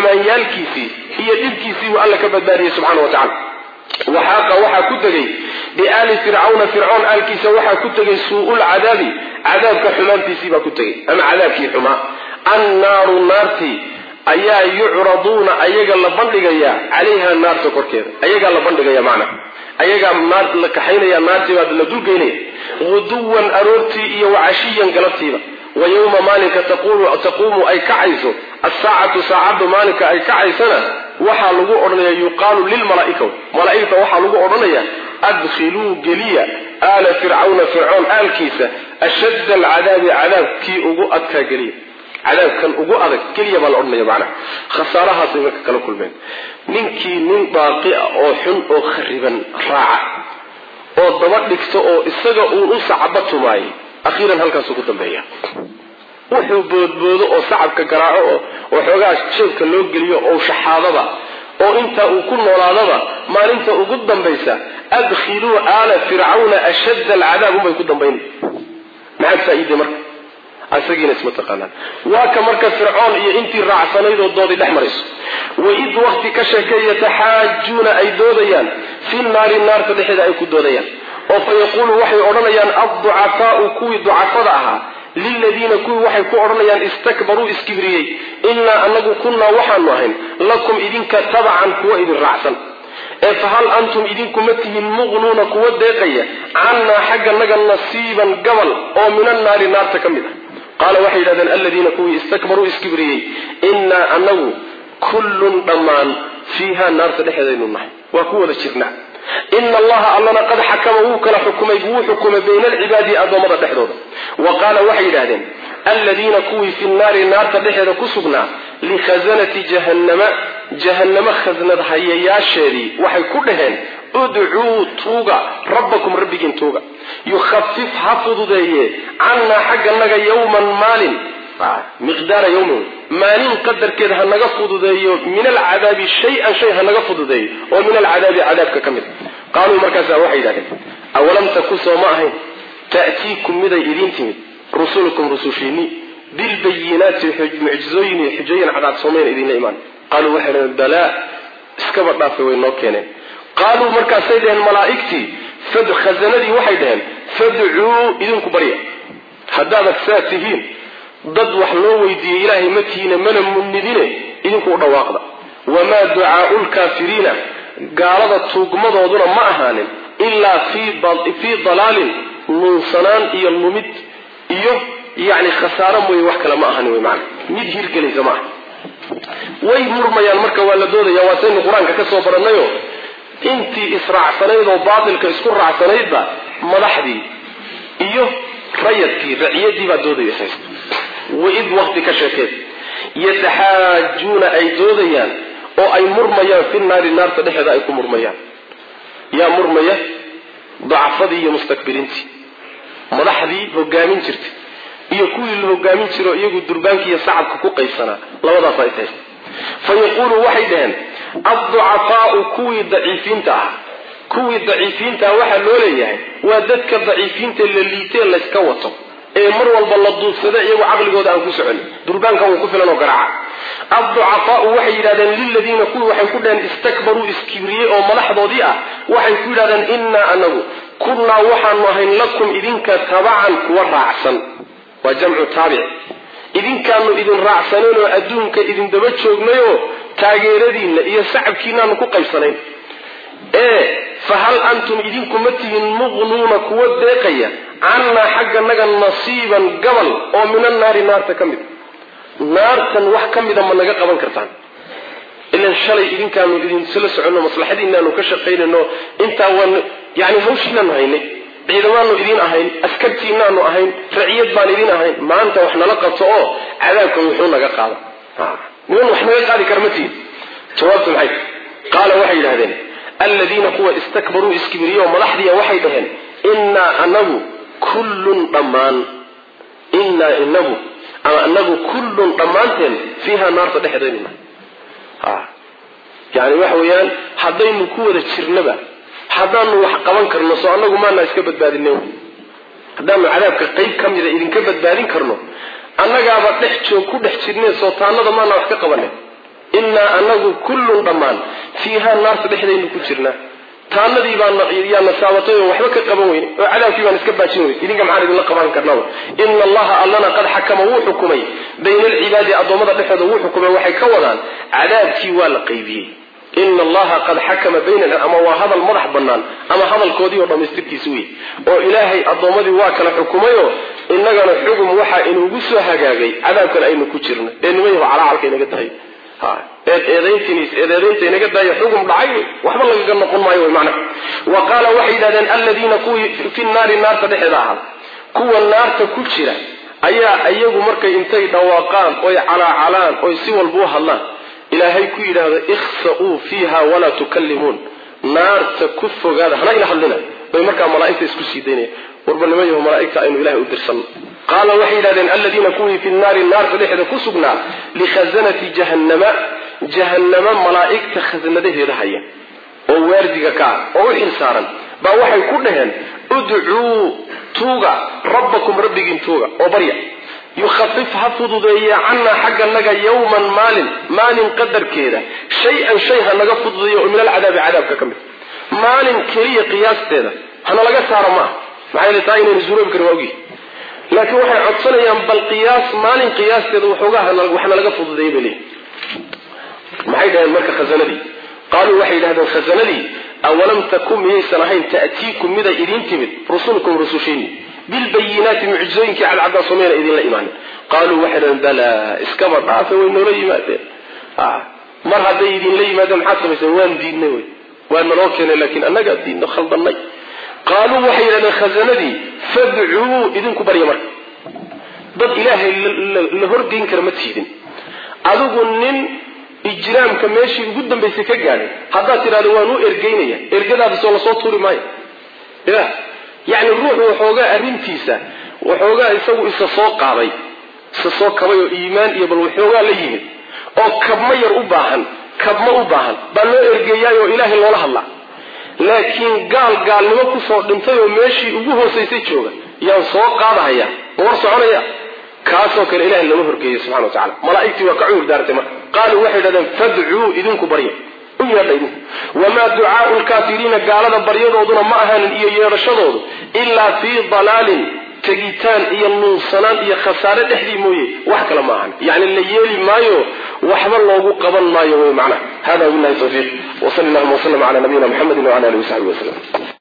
xumaanyaalkiisii iyo dhibkiisii buu alla ka badbaadiyey subxana wa tacala waxaaqa waxaa ku degay biaali fircawna fircoon aalkiisa waxaa ku tegay suu-ul cadaabi cadaabka xumaantiisii baa ku tegay ama cadaabkii xumaa annaaru naartii ayaa yucraduuna ayaga la bandhigayaa calayha naarta korkeeda ayagaa la bandhigaya macna ayagaa naar la kaxaynaya naartii baa la dulgeynaya guduwan aroortii iyo wacashiyan galabtiiba wa yowma maalinka taquumu ay kacayso asaacatu saacaddu maalinka ay kacaysana waxaa lagu odhanaya yuqaalu lilmalaaika malaaigta waxaa lagu odhanaya adkhiluu geliya aala fircawna fircoon aalkiisa ashadda alcadaabi cadaabkii ugu adkaa geliya cadaabkan ugu adag keliya baa la odhanaya macnaha khasaarahaasay marka kala kulmeen ninkii nin baaqi ah oo xun oo khariban raaca oo daba dhigta oo isaga uun u sacaba tumaayay akhiiran halkaasuu ku dambeeya wuxuu boodboodo oo sacabka garaaco oo waxoogaa jeebka loo geliyo oo shaxaadaba oo intaa uu ku noolaadaba maalinta ugu dambaysa adkhiluu aala fircawna ashadda alcadaab unbay ku dambaynay maxaad faa-iiday marka asagiina isma taqaanaan waa ka marka fircoon iyo intii raacsanayd oo doodii dhex marayso waid wakti ka sheekay yataxaajuuna ay doodayaan fi naari naarta dhexeeda ay ku doodayaan oo fa yaquulu waxay odhanayaan adducafaau kuwii ducafada ahaa liladiina kuwii waxay ku odhanayaan istakbaruu iskibriyey innaa anagu kunnaa waxaanu ahayn lakum idinka tabacan kuwa idin raacsan ee fa hal antum idinkuma tihiin muqnuuna kuwa deeqaya cannaa xagganaga nasiiban gabal oo min annaari naarta ka mid ah qaala waxay yidhahdeen aladiina kuwii istakbaruu iskibriyey innaa anagu kullun dhammaan fiiha naarta dhexeedaynu nahay waa ku wada jirnaa ina allaha allana qad xakama wuu kala xukumay wuu xukumay bayna alcibaadi addoommada dhexdooda wa qaala waxay yidhahdeen aladiina kuwii fi nnaari naarta dhexeeda ku sugnaa likhazanati jahannama jahannamo khasnad hayayaasheedii waxay ku dhaheen udcuu tuuga rabbakum rabbigiin tuuga yukhafif ha fududeeye cannaa xagganaga yowman maalin miqdaara yowmin maalin qadarkeed ha naga fududeeyo min alcadaabi shay-an shay ha naga fududeeyo oo min alcadaabi cadaabka ka mid qaaluu markaasa waxay yidhahdeen awalam taku soo ma ahayn ta'tiikum miday idiin timid rusulukum rusushiinii bilbayinaati mucjizooyin iyo xujooyin cadaad soomayn idinla imaan qaaluu waxay dhaheen balaa iskaba dhaafay way noo keeneen qaaluu markaasay dhaheen malaa'igtii khazanadii waxay dhaheen fadcuu idinku barya haddaadag saa tihiin dad wax loo weydiiyey ilaahay ma tihiina mana munidine idinku u dhawaaqda wamaa ducaau lkaafiriina gaalada tuugmadooduna ma ahaanin ilaa fii dalaalin nuunsanaan iyo lumid iyo yani khasaaro mooye wax kale ma ahani wy maana mid hirgelaysa maaha way murmayaan marka waa la doodaya waa saynu qur-aanka ka soo barannayo intii israacsanayd oo baatilka isku raacsanaydba madaxdii iyo rayadkii raciyadii baa doodaysa waid wakti ka sheekeed yataxaajuuna ay doodayaan oo ay murmayaan fi naari naarta dhexeeda ay ku murmayaan yaa murmaya dacafadii iyo mustakbiriintii madaxdii hogaamin jirtay iyo kuwii la hogaamin jiro iyagu durbaanka iyo sacabka ku qaybsanaa labadaas ay tahay fa yaquulu waxay dhaheen adducafaau kuwii daciifiinta ah kuwii daciifiinta ah waxaa loo leeyahay waa dadka daciifiinta la liitee layska wato ee mar walba la duubsada iyagu caqligooda aan ku soconin durbaanka wuu ku filan oo garaaca adducafaau waxay yidhahdeen liladiina kuwii waxay ku dhaheen istakbaruu iskibriyey oo madaxdoodii ah waxay ku yidhahdeen innaa anagu kunnaa waxaanu ahayn lakum idinka tabacan kuwa raacsan waa jamcu taabic idinkaanu idin raacsanayn oo adduunka idin daba joognayoo taageeradiinna iyo sacabkiinaanu ku qaybsanayn ee fa hal antum idinku ma tihin muqnuuna kuwa deeqaya cannaa xagganaga nasiiban gabal oo min annaari naarta ka mid naartan wax ka mida ma naga qaban kartaan ilan shalay idinkaanu idinsla soconno maslaxadiinaanu ka shaqaynayno intaa waan yani hawshiinaanu haynay ciidamaanu idiin ahayn askartiinaanu ahayn raciyad baan idiin ahayn maanta wax nala qabto oo cadaabka wuxuu naga qaada niman wax naga qaadi kara ma tihin jawaabtu maxay qaala waxay yidhahdeen aladiina kuwa istakbaruu iskibiriyo madaxdiiya waxay dhaheen innaa anagu kullun dhammaan innaa inagu ama anagu kullun dhammaanteen fiiha naarta dhexdeedaynu nahay yani waxa weeyaan haddaynu ku wada jirnaba haddaanu wax qaban karno soo anagu maanaa iska badbaadine haddaanu cadaabka qeyb ka mida idinka badbaadin karno annagaaba dhex joog ku dhex jirne soo taanada maanaa wax ka qabane innaa anagu kullun dhammaan fiiha naarta dhexdaynu ku jirnaa taanadii baanyaa saabatay oo waxba ka qaban weyne oo cadaabkii baan iska baajin weyne idinka maxaan idinla qaban karnaba ina allaha allana qad xakama wuu xukumay bayna alcibaadi addoommada dhexooda wuu xukumay waxay ka wadaan cadaabkii waa la qaybiyey ina allaha qad xakama bayna ama waa hadal madax bannaan ama hadalkoodii oo dhammaystirkiisa wey oo ilaahay addoommadii waa kala xukumayoo innagana xugum waxaa inuugu soo hagaagay cadaabkan aynu ku jirno ee nimayaho calacalka inaga tahay eed eedaynta inaga daaya xugum dhacay waxba lagaga noqon maayo wy macna wa qaala waxay yidhahdeen aladiina kuwii fi naari naarta dhexeeda ahaa kuwa naarta ku jira ayaa iyagu markay intay dhawaaqaan oy calaacalaan oy si walba u hadlaan ilaahay ku yidhaahdo ikhsa'uu fiiha walaa tukallimuun naarta ku fogaada hana ila hadlina bay markaa malaaigta isku sii daynaya warbalnimayaho malaaigta aynu ilahay u dirsanno qaala waxay yidhahdeen aladiina kuwii fi naari naarta dhexeeda ku sugnaa likhazanati jahannama jahannama malaa'igta khasnadaheeda haya oo waardiga ka ah oo u xil saaran baa waxay ku dhaheen udcuu tuuga rabbakum rabbigiin tuuga oo barya yukhafif ha fududeeya cannaa xagga naga yowman maalin maalin qadarkeeda shay-an shay ha naga fududeeya oo min alcadaabi cadaabka ka mid maalin keliya qiyaasteeda hana laga saaro maaha maxaa yeele taa inaynu suuroobi karin waa ogyihi laakiin waxay codsanayaan bal qiyaas maalin qiyaasteeda waxoogaa waxna laga fududeeyay bay leeyihi maxay dhaheen marka khazanadii qaaluu waxay yidhahdeen khazanadii awalam takun miyaysan ahayn ta'tiikum miday idiin timid rusulkum rusushiini bilbayinaati mucjizooyinkii cadcaddaa somayna idinla imaanin qaaluu waxay dhahdeen balaa iskaba dhaafe way noola yimaadeen mar hadday idinla yimaadeen maxaad samayseen waan diidnay wey waa naloo keenay laakiin annagaa diidno khaldannay qaaluu waxay yidhahdeen khazanadii fadcuu idinku barya marka dad ilaahay la horgeyn kara ma tiidin adigu nin ijraamka meeshii ugu dambaysay ka gaadhay haddaad tidhahdo waan u ergeynaya ergadaadasoo lasoo tuuri maayo ya yacni ruuxu waxoogaa arrintiisa waxoogaa isagu isa soo qaaday isa soo kabay oo iimaan iyo bal waxoogaa la yimid oo kabma yar u baahan kabma u baahan baa loo ergeeyaayoo ilaahay loola hadlaa laakiin gaal gaalnimo kusoo dhintay oo meeshii ugu hoosaysay jooga yaan soo qaadahaya ma war soconaya kaasoo kale ilahay lama horgeeyo subxana wa tacala malaa'igtii waa ka cudur daartay marka qaaluu waxay yidhahdeen fadcuu idinku barya u yeedha idinku wamaa ducaau lkaafiriina gaalada baryadooduna ma ahaanin iyo yeedhashadoodu ilaa fii dalaalin tegitaan iyo nuunsanaan iyo khasaare dhexdii mooye wax kale ma ahan yacni la yeeli maayo waxba loogu qaban maayo wey macnaha hada billahi tawfiiq wsali allahuma wslm cala nabiyina mxamedi wcala alihi wasaxbi waslm